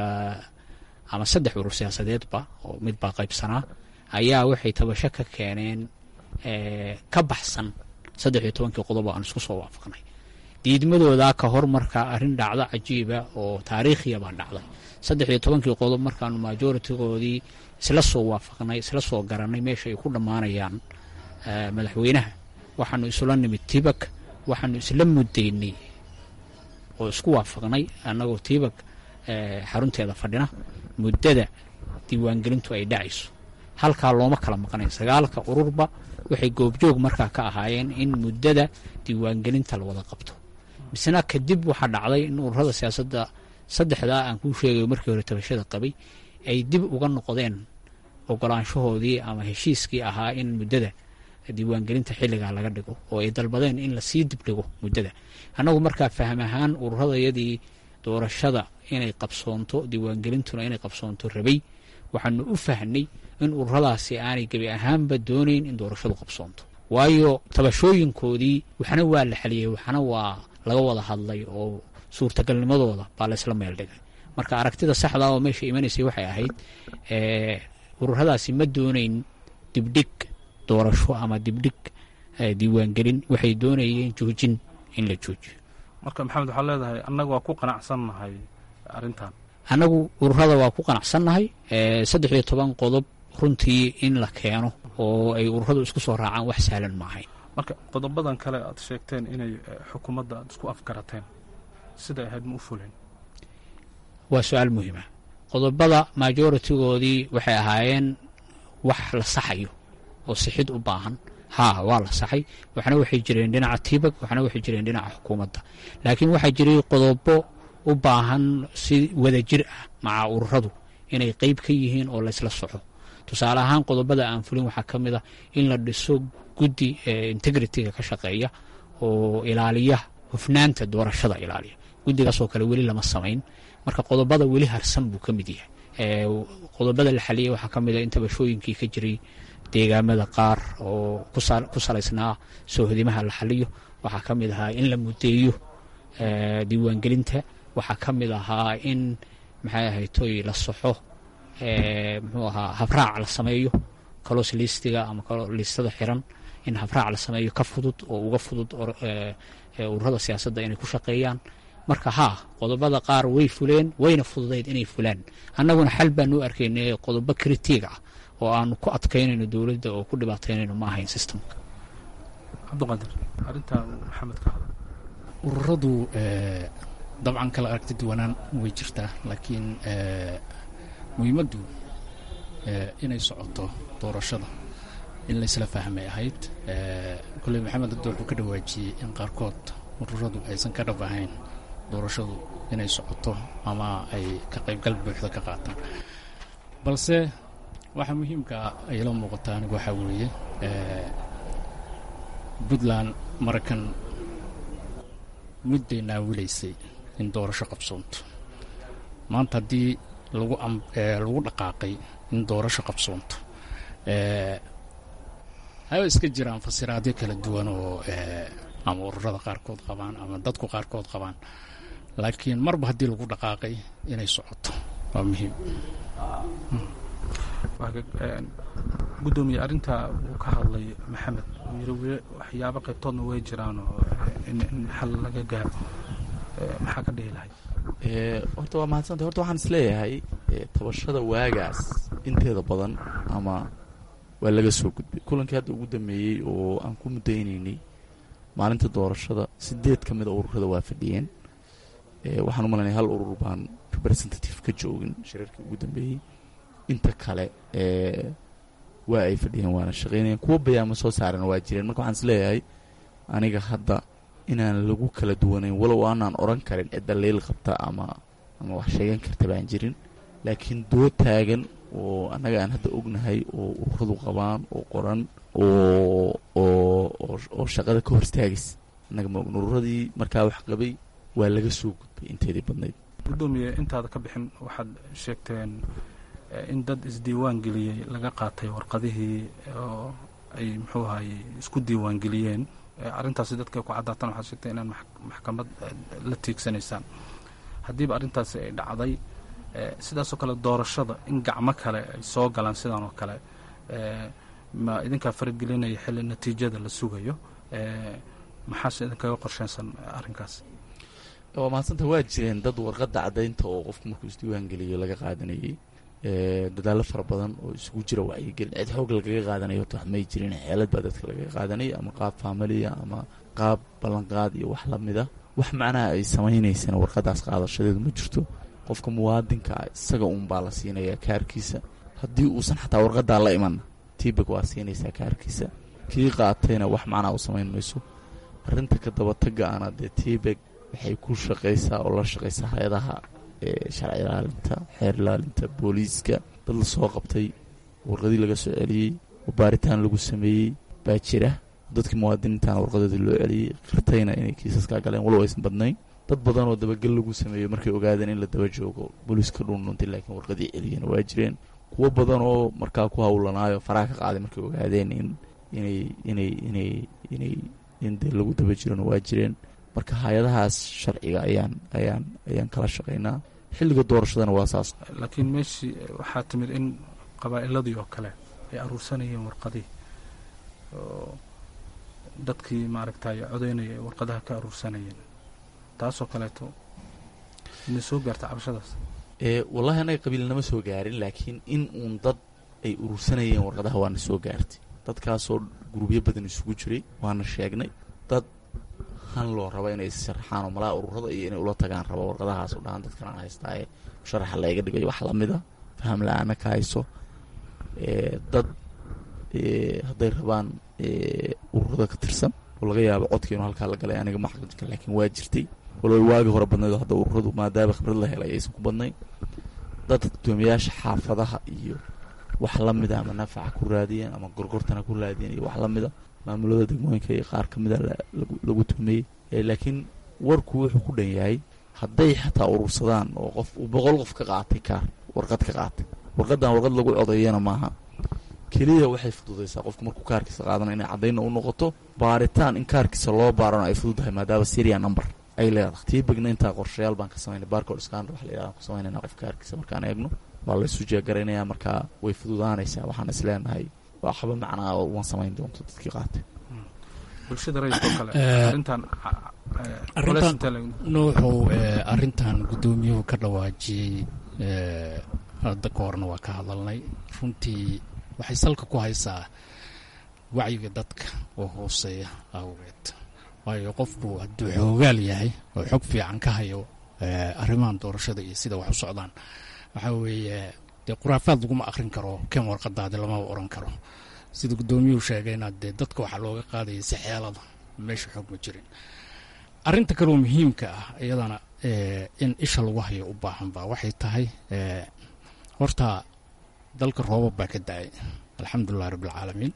S3: ama saddex urur siyaasadeedba oo mid baa qaybsanaa ayaa waxay tabasho ka keeneen ka baxsan saddex iyo tobankii qodob oo aan isku soo waafaqnay diidmadoodaa ka hor markaa arrin dhacdo cajiiba oo taariikhiya baa dhacday saddex iyo tobankii qodob markaanu majoritigoodii isla soo waafaqnay isla soo garanay meesha ay ku dhammaanayaan madaxweynaha waxaanu isula nimid tibag waxaanu isla muddaynay oo isku waafaqnay annagoo tibag xarunteeda fadhina muddada diiwaangelintu ay dhacayso halkaa looma kala maqnayn sagaalka ururba waxay goobjoog markaa ka ahaayeen in muddada diiwaangelinta la wada qabto misna kadib waxaa dhacday in ururada siyaasadda saddexdaa aan kuu sheegayo markii hore tabashada qabay ay dib uga noqdeen ogolaanshahoodii ama heshiiskii ahaa in muddada diiwaangelinta xilligaa laga dhigo oo ay dalbadeen in lasii dibdhigo muddada annagu markaa faham ahaan ururadayadii doorashada inay qabsoonto diiwaangelintuna inay qabsoonto rabay waxaanu u fahnay in ururadaasi aanay gebi ahaanba doonayn in doorashadu qabsoonto waayo tabashooyinkoodii waxna waa la xaliyey waxna waa laga wada hadlay oo suurtagalnimadooda baa laysla meel dhigay marka aragtida saxda oo meesha imanaysay waxay ahayd ururadaasi ma doonayn dibdhig doorasho ama dibdhig diiwaangelin waxay doonayeen joojin in la joojiyo
S9: marka maxamed waxaa leedahay annaga waa ku qanacsannahay arrintan
S3: annagu ururada waa ku qanacsannahay saddex iyo toban qodob runtii in la keeno oo ay ururadu isku soo raacaan wax sahlan maahayn
S9: marka qodobadan kale aad sheegteen inay xukuumadda aad isku afgarateen siday ahayd ma u fuleen
S3: waa su-aal muhiima qodobada majoritigoodii waxay ahaayeen wax la saxayo oo sixid u baahan haa waa la saxay waxna waxay jireen dhinaca tiibag waxna waxay jireen dhinaca xukuumadda laakiin waxaa jiray qodobo u baahan si wadajir ah maca ururadu inay qeyb ka yihiin oo laysla soco tusaale ahaan qodobada aan fulin waxaa ka mid a in la dhiso guddi integritiga ka shaqeeya oo ilaaliya hufnaanta doorashada ilaaliya guddigaasoo kale weli lama samayn marka qodobada weli harsan buu ka mid yahay qodobada la xaliyay waxaa ka mid a in tabashooyinkii ka jiray deegaamada qaar oo ku salaysnaa soohodimaha la xaliyo waxaa ka mid ahaa in la mudeeyo diiwaangelinta waxaa ka mid ahaa in maxay ahaytoy la soxo muxuu ahaa habraac la sameeyo kalos liistiga ama liistada xiran in habraac la sameeyo ka fudud oo uga fudud ururada siyaasadda inay ku shaqeeyaan marka haa qodobada qaar way fuleen wayna fududayd inay fulaan annaguna xal baanu arkaynay qodobo kritiig ah oo aanu ku adkaynayno dowladda oo ku dhibaataynayno ma ahayn systemka
S9: cabdiqaadir arrintan maxamed ka hadla
S10: ururadu dabcan kala aragti duwanaan way jirtaa laakiin muhiimaddu inay socoto doorashada in laysla fahmay ahayd kolley maxamed hadda wuxuu ka dhawaajiyey in qaarkood ururadu aysan ka dhab ahayn doorashadu inay socoto ama ay ka qaybgal buuxda ka qaataan balse waxaa muhiimka ayla muuqataa anigu waxaa weeye puntland maraykan mudday naawilaysay in doorasho qabsoonto maanta haddii lagu lagu dhaqaaqay in doorasho qabsoonto haba iska jiraan fasiraadyo kala duwan oo ama ururada qaarkood qabaan ama dadku qaarkood qabaan laakiin marba haddii lagu dhaqaaqay inay socoto waa muhiim
S9: gudoomiye arrintaa uu ka hadlay maxamed uu yiri waxyaabo qaybtoodna way jiraan oo in xal laga gaaro maxaa ka dhihi lahay
S4: horta waa mahadsantay horta waxaan isleeyahay tabashada waagaas inteeda badan ama waa laga soo gudbay kulankii hadda ugu dambeeyey oo aan ku mudaynaynay maalinta doorashada sideed ka mid a ururada waa fadhiyeen waxaan u malaynaya hal urur baan representative ka joogin shirarkii ugu dambeeyey inta kale waa ay fadhiyeen waana shaqeynayeen kuwa bayaama soo saarana waa jireen marka waxaan isleeyahay aniga hadda inaan lagu kala duwanayn walow aanaan oran karin cidda leyl qabta ama ama wax sheegan karta baan jirin laakiin doo taagan oo annaga aan hadda ognahay oo ururadu qabaan oo qoran oo oo oo shaqada ka hor istaagaysa annaga ma ogn ururadii markaa wax qabay waa laga soo gudbay inteedii badnayd
S9: gudoomiye intaada ka bixin waxaad sheegteen in dad isdiiwaan geliyey laga qaatay warqadihii oo ay muxuu ahaye isku diiwaan geliyeen arrintaasi dadka ku caddaatan waxaad sheegtay inaan maxkamad la tiigsanaysaan haddiiba arrintaasi ay dhacday sidaasoo kale doorashada in gacmo kale ay soo galaan sidan oo kale ma idinkaa faragelinaya xilli natiijada la sugayo maxaase idinkaga qorsheensan arrinkaas
S4: waa mahadsanta waa jireen dad warqadda caddaynta oo qofku markuu isdiiwaan geliyo laga qaadanayay dadaallo fara badan oo isugu jira wacyigelin cid xoog lagaga qaadanayo horta wax may jirin xeelad baa dadka lagaga qaadanaya ama qaab faamiliya ama qaab ballanqaad iyo wax lamid a wax macnaha ay samaynaysana warqaddaas qaadashadeedu ma jirto qofka muwaadinka ah isaga uunbaa la siinayaa kaarkiisa haddii uusan xataa warqaddaa la imanna tiibag waa siinaysaa kaarkiisa kii qaatayna wax macnaa u samayn mayso arrinta ka dabatagga ana dee tiibag waxay ku shaqaysaa oo la shaqaysaa hay-adaha sharci ilaalinta xeer ilaalinta booliiska dad la soo qabtay warqadii laga soo celiyey oo baaritaan lagu sameeyey baa jira dadkii muwaadiniintaana warqadoodii loo celiyey qirtayna inay kiisaskaa galeen walow aysan badnayn dad badan oo dabagel lagu sameeyo markay ogaadeen in la daba joogo booliiska dhuundhuntay laakiin warqadii celiyeen waa jireen kuwo badan oo markaa ku hawlanaayo faraha ka qaaday markay ogaadeen in inay inay inay inay in dee lagu daba jirona waa jireen marka hay-adahaas sharciga ayaan ayaan ayaan kala shaqaynaa xilliga doorashadana waa saas
S9: laakiin meeshii waxaa timid in qabaa'iladii oo kale ay aruursanayeen warqadii oo dadkii maaragtay codaynaya ay warqadaha ka aruursanayeen taasoo kaleeto inay soo gaarta cabashadaas
S4: ee wallahi anaga qabiilnama soo gaarin laakiin in uun dad ay urursanayeen warqadaha waana soo gaartay dadkaasoo gurubyo badan isugu jiray waana sheegnay dad han loo raba inay sharaxaan oo malaa ururada iyo inay ula tagaan raba warqadahaas u dhahaan dadkan aan haystaaye sharaxa layga dhigayo wax lamida faham la-aana ka hayso dad hadday rabaan ururada ka tirsan oo laga yaabo codka inuu halkaa la galay aniga ma xaqijka laakiin waa jirtay walow waagi hore badnayd hadda ururadu maadaama khibrad la helay aysan ku badnayn dadka gudoomiyaasha xaafadaha iyo wax lamida ama nafaca ku raadiyeen ama gorgortana ku raadiyeen iyo wax lamida maamulada degmooyinka iyo qaar kamida lagu tuhmeeyey laakiin warku wuxuu ku dhan yahay hadday xataa urursadaan oo qof uu boqol qof ka qaatay kaar warqad ka qaatay warqadan warqad lagu codeeyana maaha keliya waxay fududaysaa qofku markuu kaarkiisa qaadana inay caddayna u noqoto baaritaan in kaarkiisa loo baarano ay fududahay maadaama syria number ay leedahay tii begna intaa qorshayaal baan ka samaynay barcode scanner wax la yidhahda ku samaynayna qof kaarkiisa markaan eegno waa la isu jeegaraynaya markaa way fududaanaysaa waxaan is leenahay waxba macnaa waan samayn doonto dadkii qaatay
S9: bulshada rayidkoo kale arrintan
S10: arrintan nuuxuu arrintan guddoomiyuhu ka dhawaajiyey hadda ka horna waa ka hadalnay runtii waxay salka ku haysaa wacyiga dadka oo hooseeya awgeed waayo qofku hadduu xoogaal yahay oo xog fiican ka hayo arrimahan doorashada iyo sida wax u socdaan waxaa weeye dee khuraafaad laguma akrin karo ken warqadaadi lamaba oran karo sida guddoomiyuhu sheegayna dee dadka waxaa looga qaadaya si xeelada meesha xoog ma jirin arrinta kaleo muhiimka ah iyadana in isha lagu hayo u baahan ba waxay tahay horta dalka roobab baa ka da-ay alxamdulilahi rabbilcaalamiin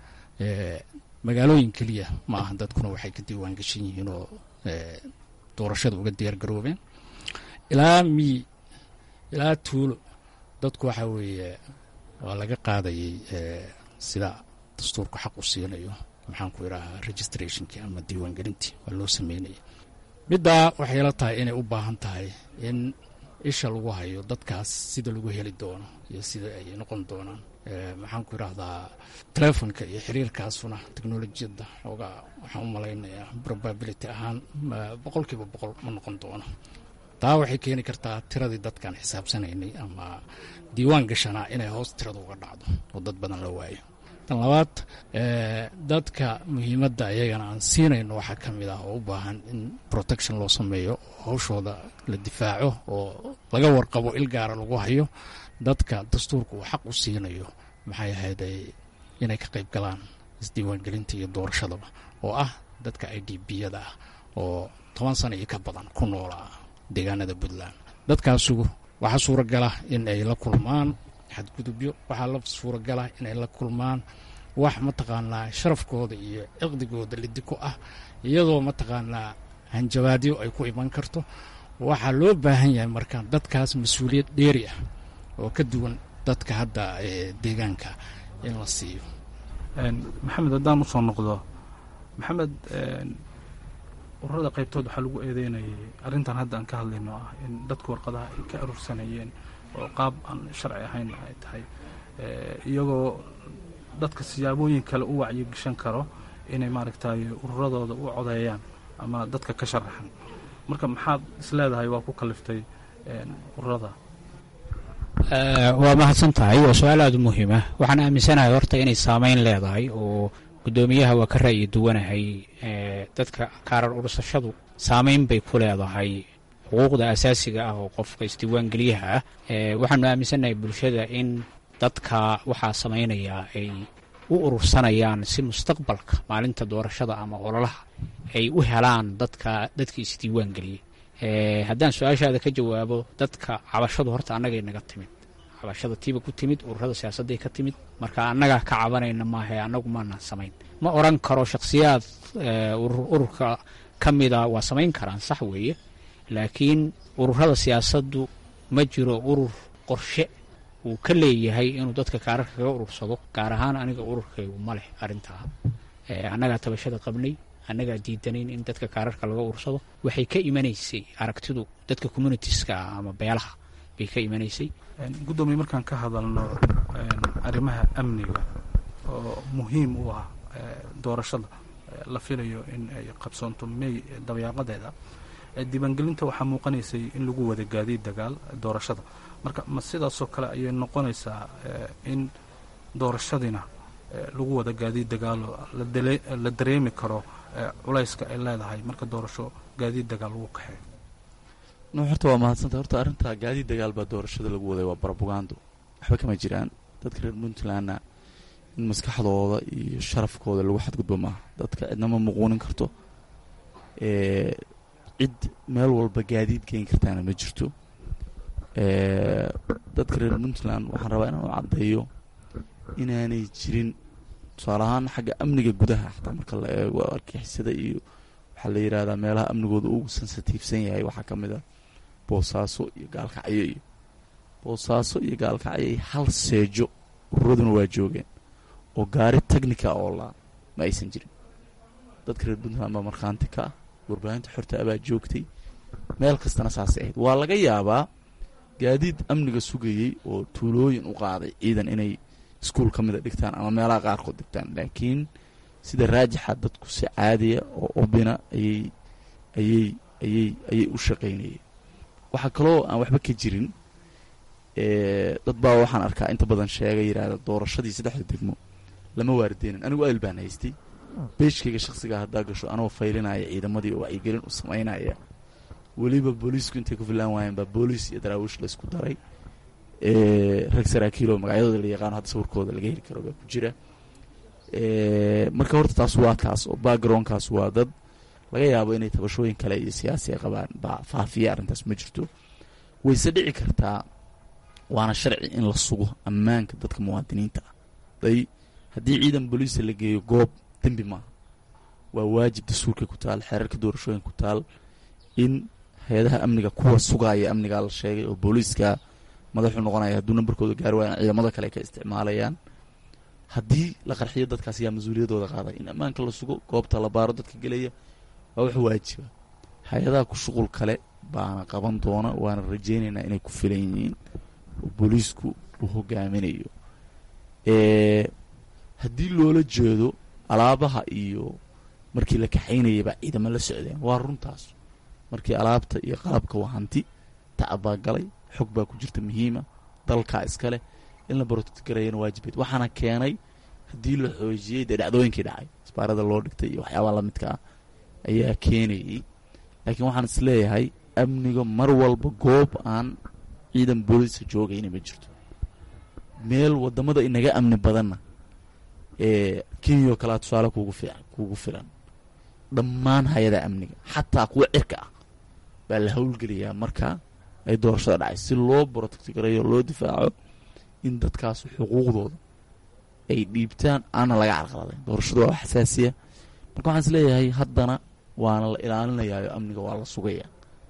S10: magaalooyin keliya ma aha dadkuna waxay ka diiwaan gashan yihiin oo doorashada uga diyaar garoobeen ilaa miyi ilaa tuulo dadku waxaa weeye waa laga qaadayay sida dastuurku xaq u siinayo maxaan ku idhaahaa registrationkii ama diiwaangelintii waa loo sameynaya middaa waxay la tahay inay u baahan tahay in isha lagu hayo dadkaas sida lagu heli doono iyo sida ay noqon doonaan maxaan ku idhaahdaa telefonka iyo xiriirkaasuna technolojiyadda xoogaa waxaan u malaynayaa probability ahaan boqol kiiba boqol ma noqon doono taa waxay keeni kartaa tiradii dadkaan xisaabsanaynay ama diiwaan gashanaa inay hoos tirada uga dhacdo oo dad badan la waayo tan labaad dadka muhiimadda ayagana aan siinayno waxaa ka mid ah oo u baahan in protection loo sameeyo oo hawshooda la difaaco oo laga warqabo il gaara lagu hayo dadka dastuurka uu xaq u siinayo maxay ahayd inay ka qayb galaan isdiiwaangelinta iyo doorashadaba oo ah dadka i d b-yada ah oo toban sana iyo ka badan ku noolaa deegaanada puntland dadkaasugu waxaa suuragala in ay la kulmaan xadgudubyo waxaa la suuragala inay la kulmaan wax mataqaanaa sharafkooda iyo ciqdigooda lidiko ah iyadoo mataqaanaa hanjabaadyo ay ku iman karto waxaa loo baahan yahay marka dadkaas mas-uuliyad dheeri ah oo ka duwan dadka hadda deegaanka in la siiyo
S9: maxamed haddaan usoo noqdo maxamed ururada qaybtood waxaa lagu eedeynayay arrintan hadda aan ka hadlayno ah in dadka warqadaha ay ka aruursanayeen oo qaab aan sharci ahayn ay tahay iyagoo dadka siyaabooyin kale u wacyigeshan karo inay maaragtay ururadooda u codeeyaan ama dadka ka sharaxan marka maxaad isleedahay waa ku kaliftay ururada
S3: waa mahadsan tahay waa su-aal aada u muhiima waxaan aaminsanahay horta inay saameyn leedahay oo guddoomiyaha waa ka ra'yi duwanahay dadka kaarar urursashadu saameyn bay ku leedahay xuquuqda asaasiga ah oo qofka isdiiwaangeliyaha ah waxaanu aaminsannahay bulshada in dadka waxaa samaynayaa ay u urursanayaan si mustaqbalka maalinta doorashada ama ololaha ay u helaan dadka dadkii isdiiwaangeliyey haddaan su-aashaada ka jawaabo dadka cabashadu horta annagay naga timid cabashada tiiba ku timid ururada siyaasadday ka timid marka annaga ka cabanayna maahae annagu maana samayn ma oran karo shakhsiyaad ururka ka mida waa samayn karaan sax weeye laakiin ururada siyaasaddu ma jiro urur qorshe uu ka leeyahay inuu dadka kaararka kaga urursado gaar ahaan aniga ururkaygu ma leh arrintaa annagaa tabashada qabnay annagaa diidanayn in dadka kaararka laga ursado waxay ka imanaysay aragtidu dadka communitieska ama beelaha bay ka imanaysay
S9: guddoomiye markaan ka hadalno arrimaha amniga oo muhiim u ah doorashada la filayo in ay qabsoonto may dabayaaqadeeda diiwaangelinta waxaa muuqanaysay in lagu wada gaadiid dagaal doorashada marka ma sidaasoo kale ayay noqonaysaa in doorashadiina lagu wada gaadiid dagaalo la dareemi karo culayska ay leedahay marka doorasho gaadiid dagaal lagu kaxeeyo
S4: no horta waa mahadsanta horta arrintaa gaadiid dagaal baa doorashada lagu waday waa barabugando waxba kama jiraan dadka reer puntlandna in maskaxdooda iyo sharafkooda lagu xadgudbo maaha dadka cidnama muquunin karto cid meel walba gaadiid geen kartaana ma jirto dadka reer puntland waxaan rabaa inaan u caddeeyo inaanay jirin tusaale ahaan xagga amniga gudaha xataa marka la eego argixisada iyo waxaa la yidhahdaa meelaha amnigooda ugu sensitiifsan yahay waxaa ka mid a boosaaso iyo gaalkacyo iyo boosaaso iyo gaalkacyo iyo hal seejo ururaduna waa joogeen oo gaari technica oo laa ma aysan jirin dadka reer puntland baa markhaanti ka ah warbaahinta xorta abaa joogtay meel kastana saasay ahayd waa laga yaabaa gaadiid amniga sugayey oo tuulooyin u qaaday ciidan inay iskuol ka mida dhigtaan ama meelaha qaarkood dhigtaan laakiin sida raajixa dadku si caadiya oo obina ayay ayay ayay ayay u shaqaynayeen waxaa kaloo aan waxba ka jirin dad baa waxaan arkaa inta badan sheega yidhaahda doorashadii saddexda degmo lama waarideynin anigu ayl baan haystay beeshkayga shaksigaa haddaa gasho anoo faylinaya ciidamadii oo wacyigelin u samaynaya weliba booliisku intay ku filaan waayeen baa booliis iyo daraawiish laysku daray rag saraakiiloo magacyadooda la yaqaano hadda sawirkooda laga heli karo baa ku jira marka horta taas waa taas oo backgroundkaas waa dad laga yaabo inay tabashooyin kale iyo siyaasi ay qabaan baa faafiya arrintaas ma jirto wayse dhici kartaa waana sharci in la sugo ammaanka dadka muwaadiniinta ah day haddii ciidan booliisa la geeyo goob dembi maaha waa waajib dastuurka ku taal xeerarka doorashooyinka ku taal in hay-adaha amniga kuwa sugaaya amnigaa la sheegay oo booliiska madaxuu noqonaya hadduu nambarkooda gaari waayaan ciidamada kale ay ka isticmaalayaan haddii la qarxiyo dadkaas ayaa mas-uuliyadooda qaaday in ammaanka la sugo goobta la baaro dadka gelaya waa wax waajiba hay-adaha ku shuqul kale baana qaban doona waana rajeynaynaa inay ku filan yihiin oo booliisku uu hogaaminayo haddii loola jeedo alaabaha iyo markii la kaxaynayay baa ciidamo la socdeen waa runtaas markii alaabta iyo qalabka waa hanti tacab baa galay xog baa ku jirta muhiima dalkaa iskaleh in la barotgarayana waajibeed waxaana keenay haddii la xoojiyey dee dhacdooyinkii dhacay isbaarada loo dhigtay iyo waxyaabaha lamidka ah ayaa keenayay laakiin waxaan is leeyahay amniga mar walba goob aan ciidan booliisa joogayna ma jirto meel wadamada inaga amni badanna ee kenya oo kalea tusaale kugu fiican kugu filan dhammaan hay-ada amniga xataa kuwa cirka ah baa la howlgeliyaa marka ay doorashada dhacay si loo brotectgareeyo loo difaaco in dadkaas xuquuqdooda ay dhiibtaan aana laga carqaladayn doorashadu waa xasaasiya marka waxaan is leeyahay haddana waana la ilaalinayaayo amniga waa la sugaya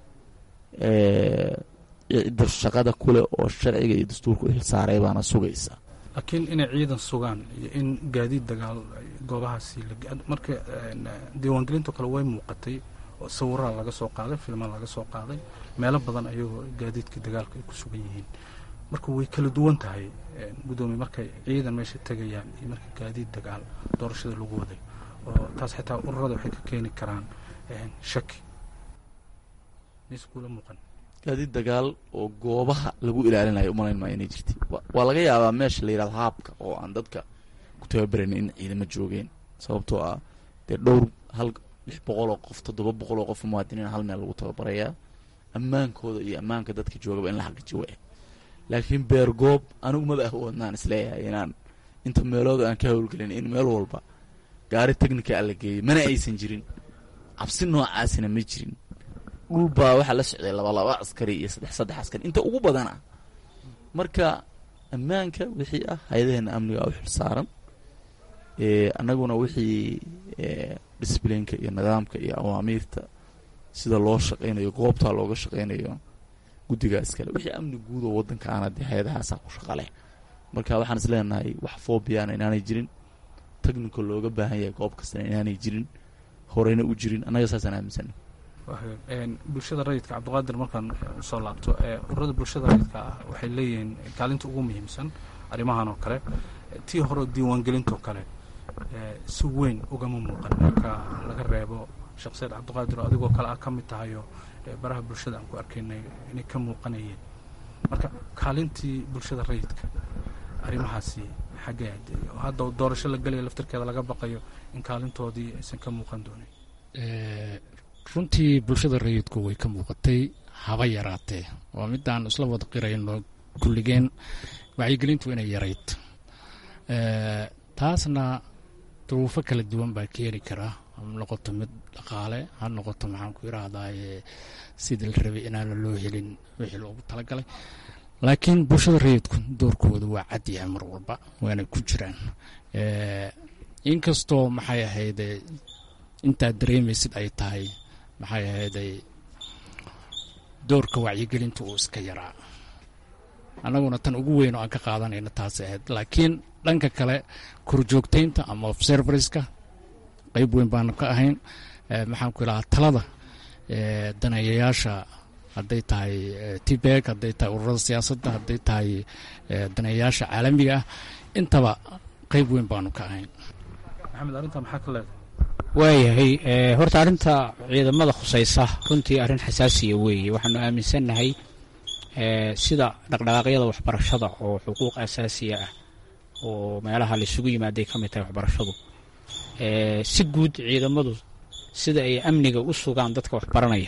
S4: cidda shaqada kule oo sharciga iyo dastuurka u xilsaaray baana sugaysa
S9: laakiin inay ciidan sugaan iyo in gaadiid dagaal goobahaasi marka diiwaangelinto kale way muuqatay oo sawiraha laga soo qaaday filma laga soo qaaday meelo badan ayagoo gaadiidka dagaalka ay ku sugan yihiin marka way kala duwan tahay guddoomiye markay ciidan meesha tegayaan iyo marka gaadiid dagaal doorashada lagu waday oo taas xitaa ururada waxay ka keeni karaan shaki mise kula muuqan
S4: gaadiid dagaal oo goobaha lagu ilaalinayo umalayn maayo inay jirtay waa laga yaabaa meesha la yidhahdo haabka oo aan dadka ku tababaranin in ciidamo joogeen sababtoo ah dee dhowr hal lix boqol oo qof toddoba boqol oo qof muwaadiniin hal meel lagu tababarayaa ammaankooda iyo ammaanka dadka joogaba in la xaqiijiyo wa laakiin beer goob anigu maba awoodnaan isleeyahay inaan inta meelooda aan ka howlgelin in meel walba gaari technica a la geeyay mana aysan jirin cabsi noocaasina ma jirin dhul baa waxaa la socday laba laba askari iyo saddex saddex askari inta ugu badan ah marka ammaanka wixii ah hay-adaheena amniga u xil saaran annaguna wixii disblinka iyo nidaamka iyo awaamiirta sida loo shaqaynayo goobtaa looga shaqaynayo guddigaa iskale wixii amni guud oo waddankaana dee hay-adahaasaa ku shaqaleh marka waxaan is leenahay wax foobiyaana inaanay jirin technical looga baahan yahay goob kastana inaanay jirin horeyna u jirin annaga saasaan aaminsana
S9: bulshada rayidka cabdiqaadir markaan usoo laabto ururada bulshada rayidka ah waxay leeyihiin kaalinta ugu muhiimsan arrimahan oo kale tii hore diiwaangelintoo kale si weyn ugama muuqan marka laga reebo sheekh sayid cabdiqaadir oo adigoo kale ah ka mid tahayo baraha bulshada aan ku arkaynay inay ka muuqanayeen marka kaalintii bulshada rayidka arrimahaasi xaggee hadda doorasho la gelaya laftirkeeda laga baqayo in kaalintoodii aysan ka muuqan doonin
S10: runtii bulshada rayidku way ka muuqatay haba yaraatee waa midaan isla wada qirayno kulligeen wacyigelintu inay yarayd taasna duruufo kala duwan baa keeni karaa ha noqoto mid dhaqaale ha noqoto maxaan ku irahdaye sidii la rabay inaana loo helin wixii loogu talagalay laakiin bulshada rayidku doorkooda waa cadyahay mar walba waana ku jiraan inkastoo maxay ahayde intaad dareemaysid ay tahay maxay ahayday doorka wacyigelinta uu iska yaraa annaguna tan ugu weyn oo aan ka qaadanayna taas ahayd laakiin dhanka kale korjoogtaynta ama observariska qayb weyn baanu ka ahayn maxaan ku ilahaa talada daneeyayaasha hadday tahay tibeg hadday tahay ururada siyaasadda hadday tahay daneeyayaasha caalamiga ah intaba qayb weyn baanu ka ahayn
S9: maxamed arrintaa maxaa ka leedahay
S3: waayahay horta arrinta ciidamada khusaysa runtii arrin xasaasiya weeye waxaanu aaminsannahay sida dhaqdhaqaaqyada waxbarashada oo xuquuq asaasiya ah oo meelaha laisugu yimaaday ka mid tahay waxbarashadu si guud ciidamadu sida ay amniga u sugaan dadka waxbaranaya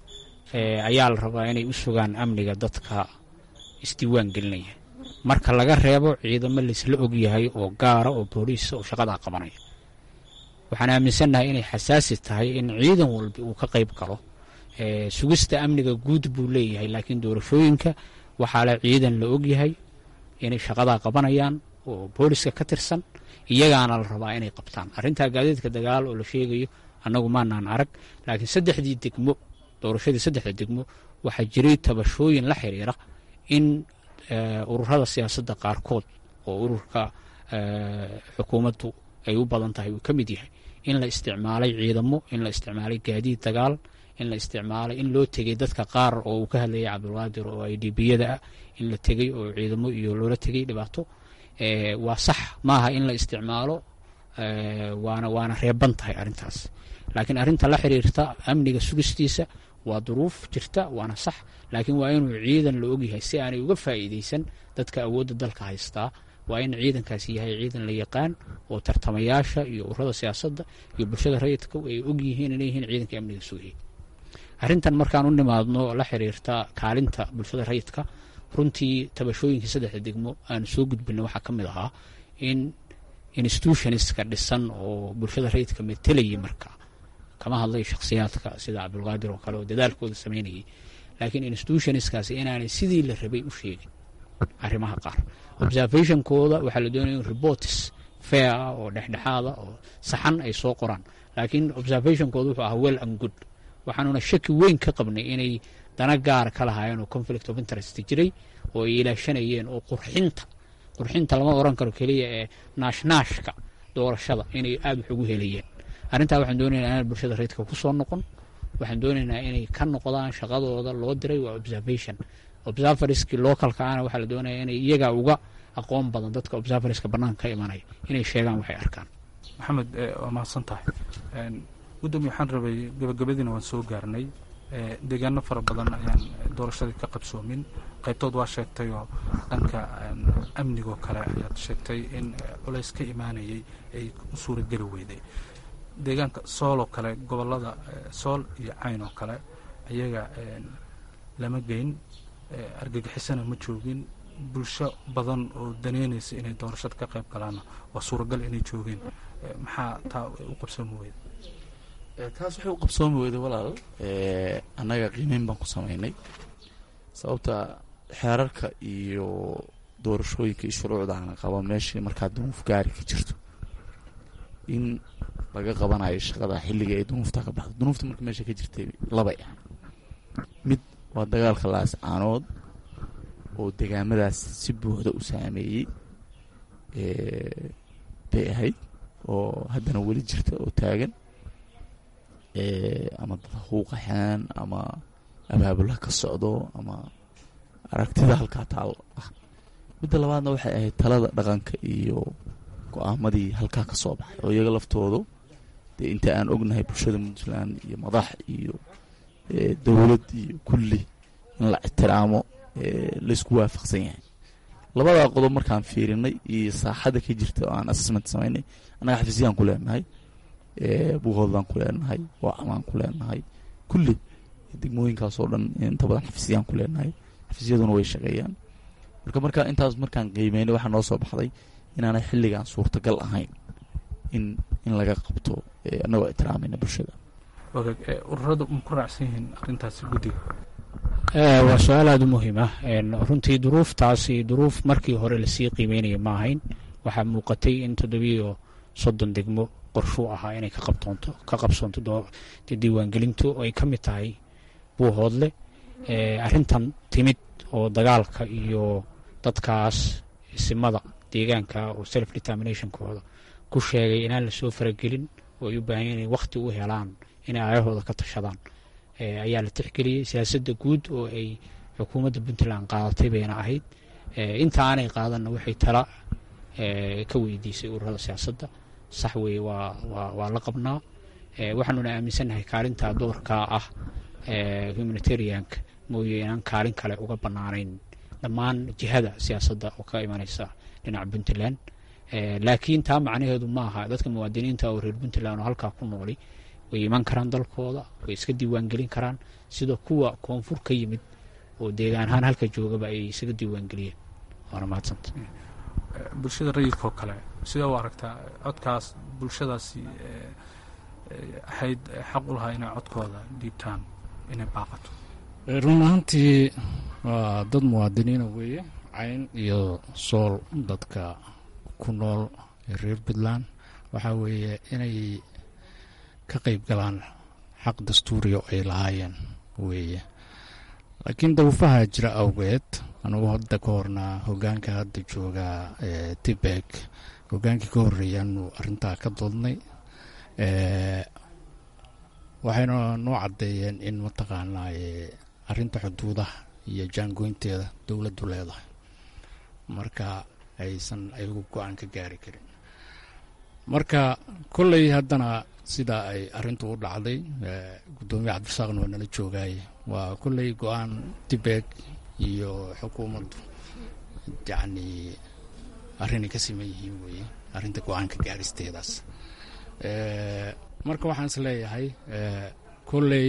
S3: ayaa la rabaa inay u sugaan amniga dadka isdiiwaan gelinaya marka laga reebo ciidamo laisla ogyahay oo gaara oo booliisa oo shaqadaa qabanaya waxaan aaminsannahay inay xasaasi tahay in ciidan walba uu ka qayb galo sugista amniga guud buu leeyahay laakiin doorashooyinka waxaa le ciidan la ogyahay inay shaqadaa qabanayaan oo booliska ka tirsan iyagaana la rabaa inay qabtaan arrintaa gaadiidka dagaal oo la sheegayo annagu maanaan arag laakiin saddexdii degmo doorashadii saddexda degmo waxaa jiray tabashooyin la xiriira in ururada siyaasadda qaarkood oo ururka xukuumaddu ay u badan tahay uu ka mid yahay in la isticmaalay ciidamo in la isticmaalay gaadiid dagaal in la isticmaalay in loo tegay dadka qaar oo uu ka hadlayay cabdulqaadir oo ay dhibiyada ah in la tegay oo ciidamo iyo loola tegay dhibaato waa sax maaha in la isticmaalo waana waana reeban tahay arrintaas laakiin arrinta la xiriirta amniga sugistiisa waa duruuf jirta waana sax laakiin waa inuu ciidan la ogyahay si aanay uga faa'iidaysan dadka awoodda dalka haystaa waa in ciidankaasi yahay ciidan la yaqaan oo tartamayaasha iyo ururada siyaasadda iyo bulshada rayidka ay ogyihiin inay yihiin ciidanka amniga sugayay arrintan markaan u nimaadno la xiriirta kaalinta bulshada rayidka runtii tabashooyinkii saddexda degmo aanu soo gudbina waxaa ka mid ahaa in institutionska dhisan oo bulshada rayidka metelayay marka kama hadlay shakhsiyaadka sida cabdulqaadir oo kale oo dadaalkooda sameynayay laakiin institutionskaasi inaanay sidii la rabay u sheegin arrimaha qaar observationkooda waxaa la doonaya in reports fair ah oo dhexdhexaada oo saxan ay soo qoraan laakiin observationkooda wuxuu ahaa well and good waxaanuna shaki weyn ka qabnay inay dana gaara ka lahaayeen oo conflict of interest jiray oo ay ilaashanayeen oo qurxinta qurxinta lama oran karo keliya ee naashnaashka doorashada inay aada wax ugu helayeen arrintaa waxaan doonaynaa inaan bulshada rayidka ku soo noqon waxaan doonaynaa inay ka noqdaan shaqadooda loo diray waa observation observariskii localka ahna waxaa la doonaya inay iyaga uga aqoon badan dadka observariska bannaanka ka imanaya inay sheegaan waxay arkaan
S9: maxamed waa mahadsan tahay gudoomiye waxaan rabay gabagabadiina waan soo gaarnay deegaano fara badan ayaan doorashadii ka qabsoomin qaybtood waa sheegtay oo dhanka amnigoo kale ayaad sheegtay in culays ka imaanayay ay u suurageli weyday deegaanka sool oo kale gobolada sool iyo cayn oo kale ayaga lama geyn argagixisana ma joogin bulsho badan oo daneynaysa inay doorashada ka qayb galaanna waa suuragal inay joogeen maxaa taa u qabsoomi weyda
S4: taas waxay u qabsoomi weyday walaal annaga qiimeyn baan ku samaynay sababta xeerarka iyo doorashooyinka iyo shuruucdaana qaba meeshii markaa dunuuf gaari ka jirto in laga qabanayo shaqada xilliga ay dunuufta ka baxdo dunuufta marka meesha ka jirtay labay ah mid waa dagaalka laascaanood oo degaamadaas si buuxda u saameeyey bay ahayd oo haddana weli jirta oo taagan ama dad huuqaxaan ama abaabula ka socdo ama aragtida halkaa taal ah midda labaadna waxay ahayd talada dhaqanka iyo go-aamadii halkaa ka soo baxay oo iyaga laftoodu dee inta aan ognahay bulshada puntland iyo madax iyo dowlad iyo kulli in la ixtiraamo laysku waafaqsan yahay labadaa qodob markaan fiirinay iyo saaxada ka jirta oo aan assessment samaynay annaga xafiisyaan ku leenahay buuhoodlaan ku leenahay waacamaan ku leenahay kulli degmooyinkaasoo dhan inta badan xafiisyaan ku leenahay xafiisyaduna way shaqeeyaan marka markaa intaas markaan qiimeynay waxaa noo soo baxday inaanay xilligan suurtagal ahayn in in laga qabto annagoo ixtiraamayna bulshada
S9: ururadu ma ku raacsan yihiin arrintaasi guddiga
S3: waa su-aal aada u muhiim ah runtii duruuftaasi duruuf markii hore lasii qiimeynaya ma ahayn waxaa muuqatay in toddobiyo soddon degmo qorshuu ahaa inay ka qabtoonto ka qabsoonto diiwaangelintu ay ka mid tahay buuhoodle arrintan timid oo dagaalka iyo dadkaas simada deegaanka oo self determinationkooda ku sheegay inaan lasoo faragelin oo ay u baahan inay wakhti u helaan inay aayahooda ka tashadaan ayaa la tixgeliyey siyaasadda guud oo ay xukuumadda puntland qaadatay bayna ahayd inta aanay qaadanna waxay tala ka weydiisay ururada siyaasadda sax weeye waa waa waa la qabnaa waxaanuna aaminsannahay kaalinta doorkaa ah humanitarianka mooye inaan kaalin kale uga bannaanayn dhammaan jihada siyaasadda oo ka imanaysa dhinaca puntland laakiin taa macnaheedu ma aha dadka muwaadiniinta oo reer puntland oo halkaa ku nooli way iman karaan dalkooda way iska diiwaangelin karaan sida kuwa koonfur ka yimid oo deegaan ahaan halka joogaba ay isaga diiwaangeliyeen waana mahadsanta
S9: bulshada rayidka oo kale sidee u aragtaa codkaas bulshadaasi ahayd xaq u lahaa inay codkooda dhiibtaan inay baaqato
S10: run ahaantii waa dad muwaadiniina weeye cayn iyo sool dadka ku nool reer puntland waxaa weeye inay ka qeyb galaan xaq dastuuriya oo ay lahaayeen weeye laakiin daruufaha jira awgeed anugu hadda ka hornaa hogaanka hadda jooga tibek hogaankii ka horeeyaanu arintaa ka doodnay waxayna noo caddeeyeen in mataqaanaa arinta xuduudaha iyo jaangoynteeda dowladdu leedahay marka aysan ayagu go-aan ka gaari karin marka kolley haddana sidaa ay arintu u dhacday guddoomiye cabdirasaaqna waa nala joogaaye waa kolley go-aan tibek iyo xukuumaddu yacni arrinay ka siman yihiin weeye arrinta go-aanka gaaristeedaas marka waxaan is leeyahay kolley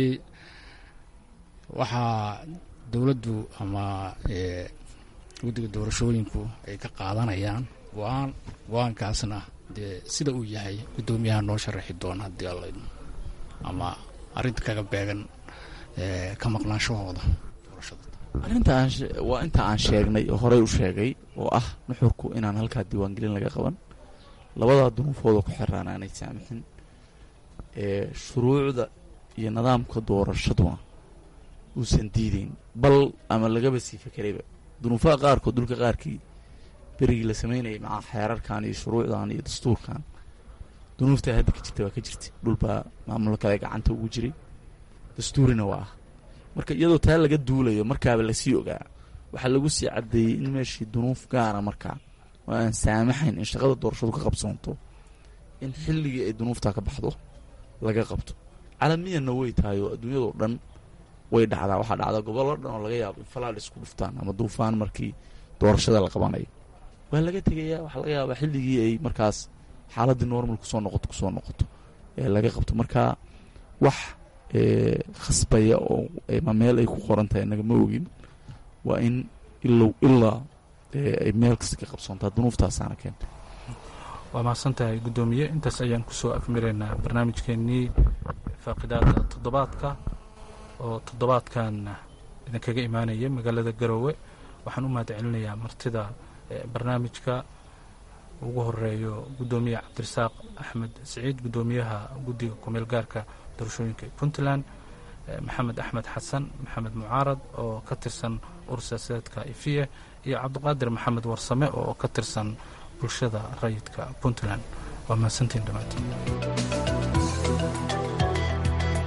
S10: waxaa dowladdu ama guddiga doorashooyinku ay ka qaadanayaan go-aan go-aankaasna dee sida uu yahay guddoomiyaha noo sharaxi doona haddii alla ama arrinta kaga beegan ka maqnaanshahooda doorashada
S4: arrinta aan waa inta aan sheegnay oo horey u sheegay oo ah nuxurku inaan halkaa diiwaangelin laga qaban labadaa dunuufooda ku xiraan aanay saamixin shuruucda iyo nidaamka doorashaduna uusan diideyn bal ama lagaba sii fekerayba dunuufaha qaarkood dhulka qaarkii berigii la sameynayay maca xeerarkan iyo shuruucdan iyo dastuurkan dunuuftaa hadda ka jirta waa ka jirta dhulbaa maamullo kale gacanta ugu jiray dastuurina waa ah marka iyadoo taa laga duulayo markaaba lasii ogaa waxaa lagu sii caddeeyey in meeshii dunuuf gaara markaa oo aan saamaxayn in shaqada doorashadu ka qabsoonto in xilligii ay dunuuftaa ka baxdo laga qabto calamiyanna way tahay oo adduunyadao dhan way dhacdaa waxaa dhacdaa gobollo dhan oo laga yaabo in falaadh isku dhuftaan ama duufaan markii doorashada la qabanayo waa laga tegayaa waxaa laga yaabaa xilligii ay markaas xaaladdii normal kusoo noqoto kusoo noqoto ee laga qabto marka wax khasbaya oo ma meel ay ku qoran tahay inaga ma ogin waa in ilow ilaa ay meel kasta ka qabsoontaa dunuuftaasaana keenta
S9: waa mahadsan tahay guddoomiye intaas ayaan kusoo afmiraynaa barnaamijkeenii faaqidaada toddobaadka oo toddobaadkan idinkaga imaanaya magaalada garoowe waxaan u mahad celinayaa martida barnaamijka ugu horeeyo guddoomiye cabdirasaaq axmed siciid guddoomiyaha guddiga kumeel gaarka doorashooyinka puntland maxamed axmed xasan maxamed mucaarad oo ka tirsan urur siyaasadeedka ifiye iyo cabdiqaadir maxamed warsame oo ka tirsan bulshada rayidka puntland waa mahadsantiin dhammaantiin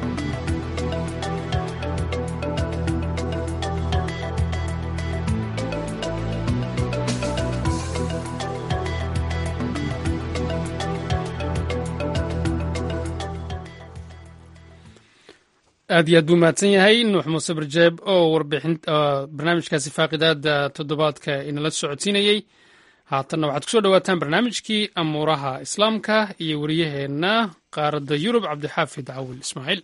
S2: aad iyo aad buu mahadsan yahay nuux muuse barjeeb oo warbixin barnaamijkaasi faaqidaada toddobaadka inala socodsiinayey haatanna waxaad kusoo dhowaataan barnaamijkii amuuraha islaamka iyo wariyaheenna qaaradda yurub cabdixaafid cawil ismaaciil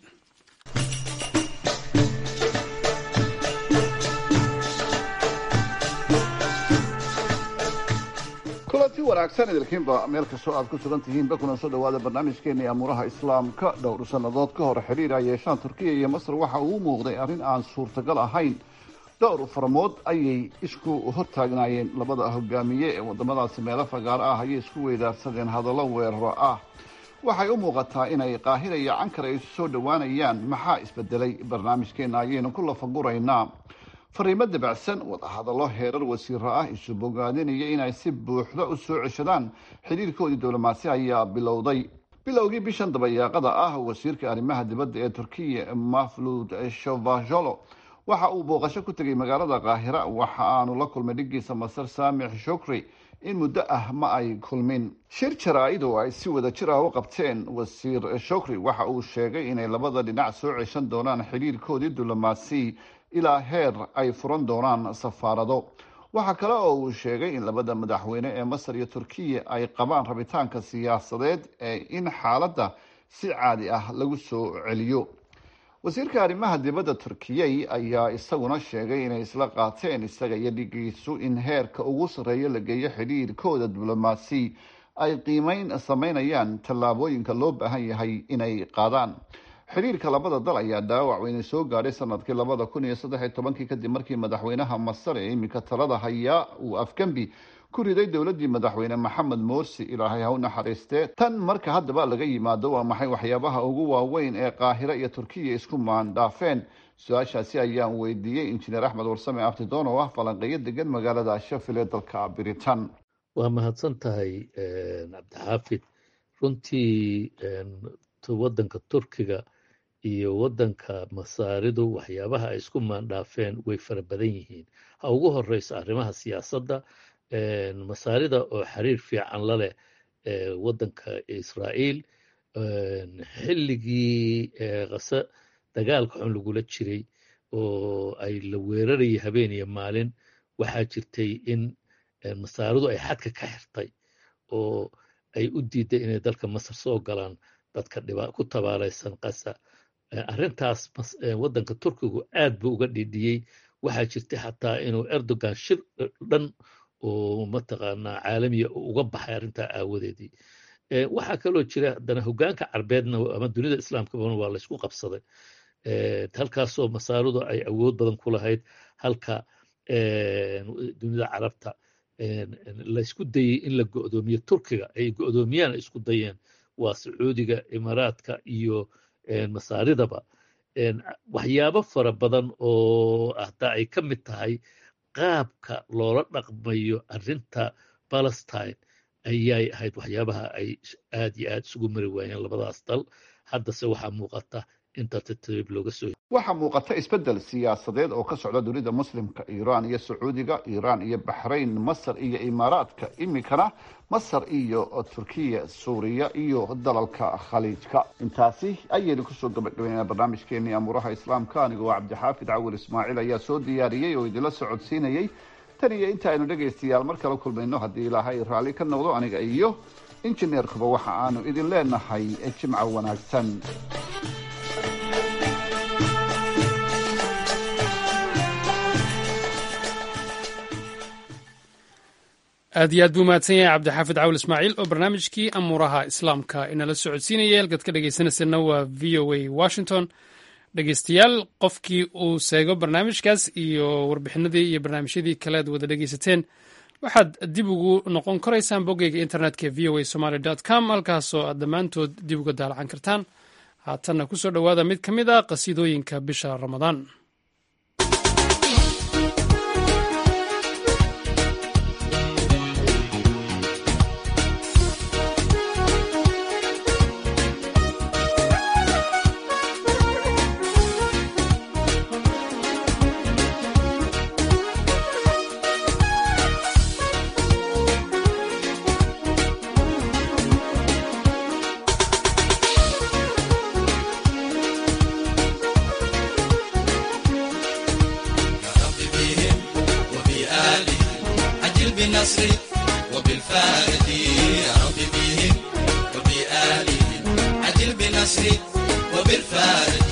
S11: kulanti wanaagsan idilkiinba meel kastoo aad ku sugan tihiinba kuna soo dhawaada barnaamijkeennii amuuraha islaamka dhowr sannadood ka hor xidhiir ay yeeshaan turkiya iyo masar waxa uu muuqday arrin aan suurtagal ahayn dhowr faramood ayay isku hortaagnaayeen labada hogaamiye ee wadamadaasi meelo fagaaro ah ayay isku weydaarsadeen hadallo weeraro ah waxay u muuqataa inay qaahira iyo cankar ay isu soo dhowaanayaan maxaa isbedelay barnaamijkeenna ayaynu ku lafaguraynaa fariimo dabacsan wadahadallo heerar wasiiro ah isu bogaadinaya inay si buuxda u soo ceshadaan xidhiirkoodii diblomaasi ayaa bilowday bilowgii bishan dabayaaqada ah wasiirka arrimaha dibadda ee turkiya maflud shovajolo waxa uu booqasho ku tegay magaalada kaahira waxa aanu la kulmay dhigiisa masar saamix shukri in muddo ah ma ay kulmin shir jaraa-id oo ay si wada jir ah u qabteen wasiir shukri waxa uu sheegay inay labada dhinac soo ceshan doonaan xidhiirkoodii diblomaasi ilaa heer ay furan doonaan safaarado waxaa kale oo uu sheegay in labada madaxweyne ee masar iyo turkiya ay qabaan rabitaanka siyaasadeed ee in xaaladda si caadi ah lagu soo celiyo wasiirka arrimaha dibadda turkiyey ayaa isaguna sheegay inay isla qaateen isaga iyo dhigiisu in heerka ugu sarreeya la geeyo xidhiirkooda diblomaasi ay qiimeyn sameynayaan tallaabooyinka loo baahan yahay inay qaadaan xidhiirka labada dal ayaa dhaawac weyne soo gaadhay sanadkii labada kun iyo saddex iyo tobankii kadib markii madaxweynaha masar ee iminka talada hayaa uu afgembi ku riday dowladii madaxweyne maxamed morsi ilaahay ha u naxariistee tan marka haddaba laga yimaado waa maxay waxyaabaha ugu waaweyn ee qaahiro iyo turkiya isku maandhaafeen su-aashaasi ayaan weydiiyey injineer axmed warsame abtidoon oo ah falanqeeyo degan magaalada shafil ee dalka britain
S12: waa mahadsan tahay cabdixaafid runtii wadanka turkiga iyo wadanka masaaridu waxyaabaha ay isku maandhaafeen way fara badan yihiin ha ugu horeyso arrimaha siyaasadda masaarida oo xiriir fiican la leh wadanka israa'iil xilligii kase dagaalka xun lagula jiray oo ay la weerarayay habeen iyo maalin waxaa jirtay in masaaridu ay xadka ka xirtay oo ay u diiday inay dalka masar soo galaan dadka ku tabaalaysan qasa arrintaas waddanka turkigu aad buu uga dhidhiyey waxaa jirtay xataa inuu erdogan shir dhan oo mataqaanaa caalamiya uga baxay arrintaa aawadeedii waxaa kaloo jira haddana hogaanka carbeedna ama dunida islaamkabana waa laysku qabsaday halkaasoo masaaridu ay awood badan ku lahayd halka dunida carabta laysku dayey in la go'doomiyo turkiga ay go'doomiyaan ay isku dayeen waa sacuudiga imaaraadka iyo masaaridaba waxyaabo fara badan oo hataa ay ka mid tahay qaabka loola dhaqmayo arrinta palestine ayay ahayd waxyaabaha ay aad iyo aad isugu mari waayeen labadaas dal haddase waxaa muuqata inta tartiib looga soo
S11: waxaa muuqata isbeddel siyaasadeed oo ka socda dunida muslimka iiraan iyo sacuudiga iiraan iyo baxrayn masar iyo imaaraadka iminkana masar iyo turkiya suuriya iyo dalalka khaliijka intaasi ayaynu kusoo gabagabaynaa barnaamijkeenii amuuraha islaamka anigoo cabdixaafid cawil ismaaciil ayaa soo diyaariyey oo idinla socodsiinayey tan iyo inta aynu dhegaystayaal mar kala kulmayno haddii ilaahay raalli ka noqdo aniga iyo injineerkuba waxa aanu idin leenahay jimca wanaagsan
S2: aad iyo aad buu mahadsan yahay cabdixaafid cawil ismaaciil oo barnaamijkii amuuraha islaamka inala socodsiinayay halkaad ka dhegaysanaysanna waa v o a washington dhegeystayaal qofkii uu seego barnaamijkaas iyo warbixinadii iyo barnaamijyadii kale ad wada dhegeysateen waxaad dib ugu noqon karaysaan boggeyga internetka v o a somaly com halkaasoo aad dhammaantood dib uga daalacan kartaan haatanna kusoo dhowaada mid ka mid a qasiidooyinka bisha ramadaan
S1: بالنصر وبالفارج يا رب بهم وبآلهم عجل بنصر وبالفارج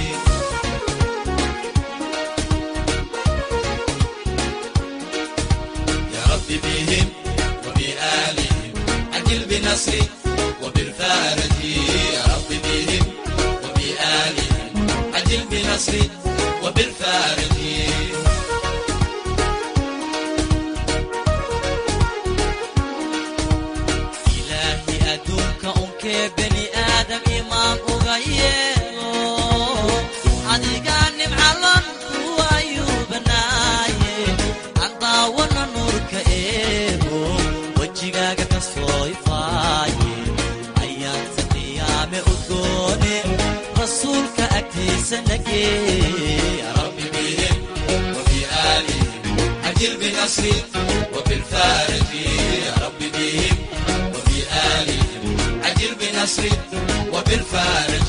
S1: يا رب بهم وبآلهم عجل بنصر وبالفارج يا رب بهم وبآلهم عجل بنصر وبالفارج إلهي أدوك أنك بني آدم إمام أغيره adigaa nimcalan ku ayuu banaaye andaawana nuurka eego wejigaaga ka soo ifaaye ayaanta qiyaame udgoone rasuulka agtiisa nagee rabbi bihim وبآلهم عجل بنصري وبالفارج يا رب بهم وبآلهم عجل بنصري وبالفارج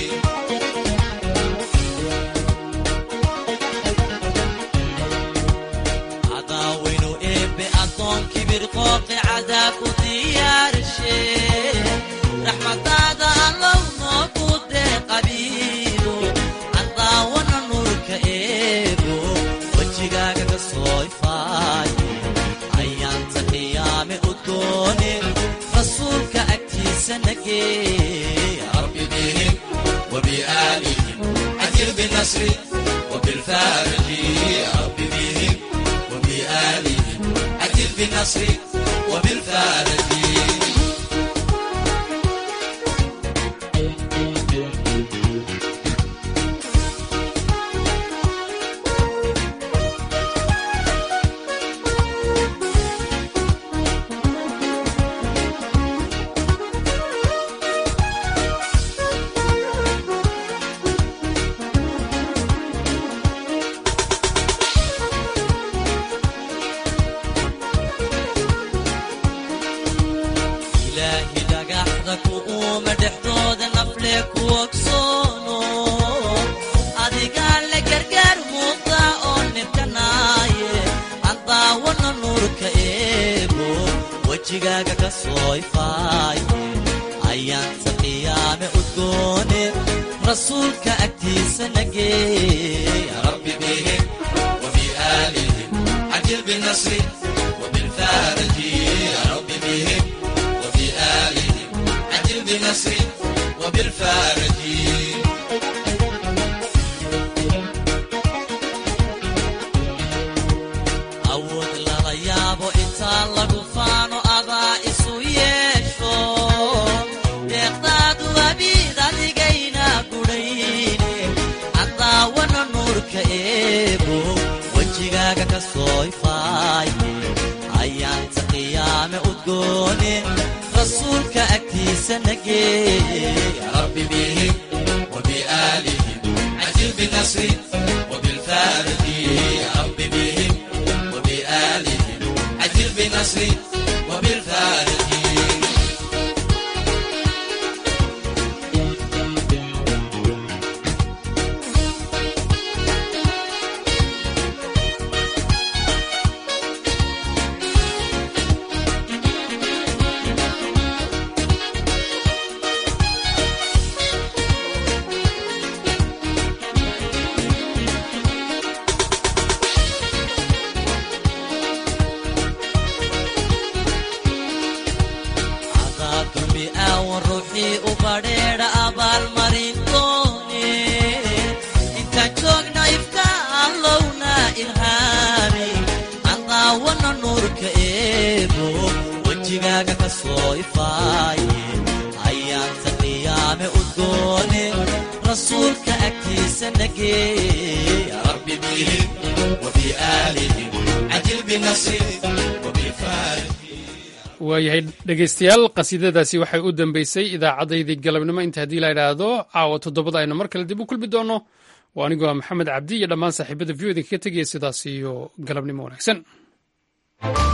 S1: cadaawaynu eebbe addoon kibir qooqi cadaab u diyaarshe raxmadaada allow noogu dee qabiilo cadaawana nuurka eego wejigaaga ka soo ifaaye ayaanta qiyaame udgoone rasuulka agtiisa nagee rabbi bihim وبآلهم عجل بنصري وبالفارج يا رب بهم وبآلهم عجل بنصري وبالفارج ilaahi dhagaxda ku uuma dhexdooda nafle ku ogsoono adigaa la gargaar muuqda oo nibkanaaye andaawana nuurka eego wejigaaga ka soo ifaaye ayaanta qiyaame udgoone rasuulka agtiisa nagee rabbi bihim وبآلهم عجل بالنصر وبالفارج يا رب بهم وبآلهم عجل بنصر وبالفارج awood lala yaabo intaa lagu faano adaa isu yeesho deeqdaadu abiid adigayna gudhayne cadaawana nuurka eego wejigaaga ka soo ifaaye ayaanta qiyaame udgoone rasuulka agtiisa nagee rabbi bihim وبآلهم عجل بنصري وبالفارج يا رب بهم وبآلهم عجل بنصري وبالفارج cadaabdumi aawan ruuxii u badheedha abaalmarin doone intaan joogna ifka allowna ilhaami cadaawana nuurka eego wejigaaga ka soo ifaaye ayaanta qiyaame udgoone rasuulka agtiisa nagee rabbi bihim وبآلهم عجل بنصري وبالفارج
S2: waayahay dhegaystayaal qasiidadaasi waxay u dambeysay idaacaddaydii galabnimo inta haddii la idhaahdo caawa toddobada aynu mar kale dib u kulmi doonno waa anigoo ah maxamed cabdi iyo dhammaan saaxiibada view idinkaga tegaya sidaas iyo galabnimo wanaagsan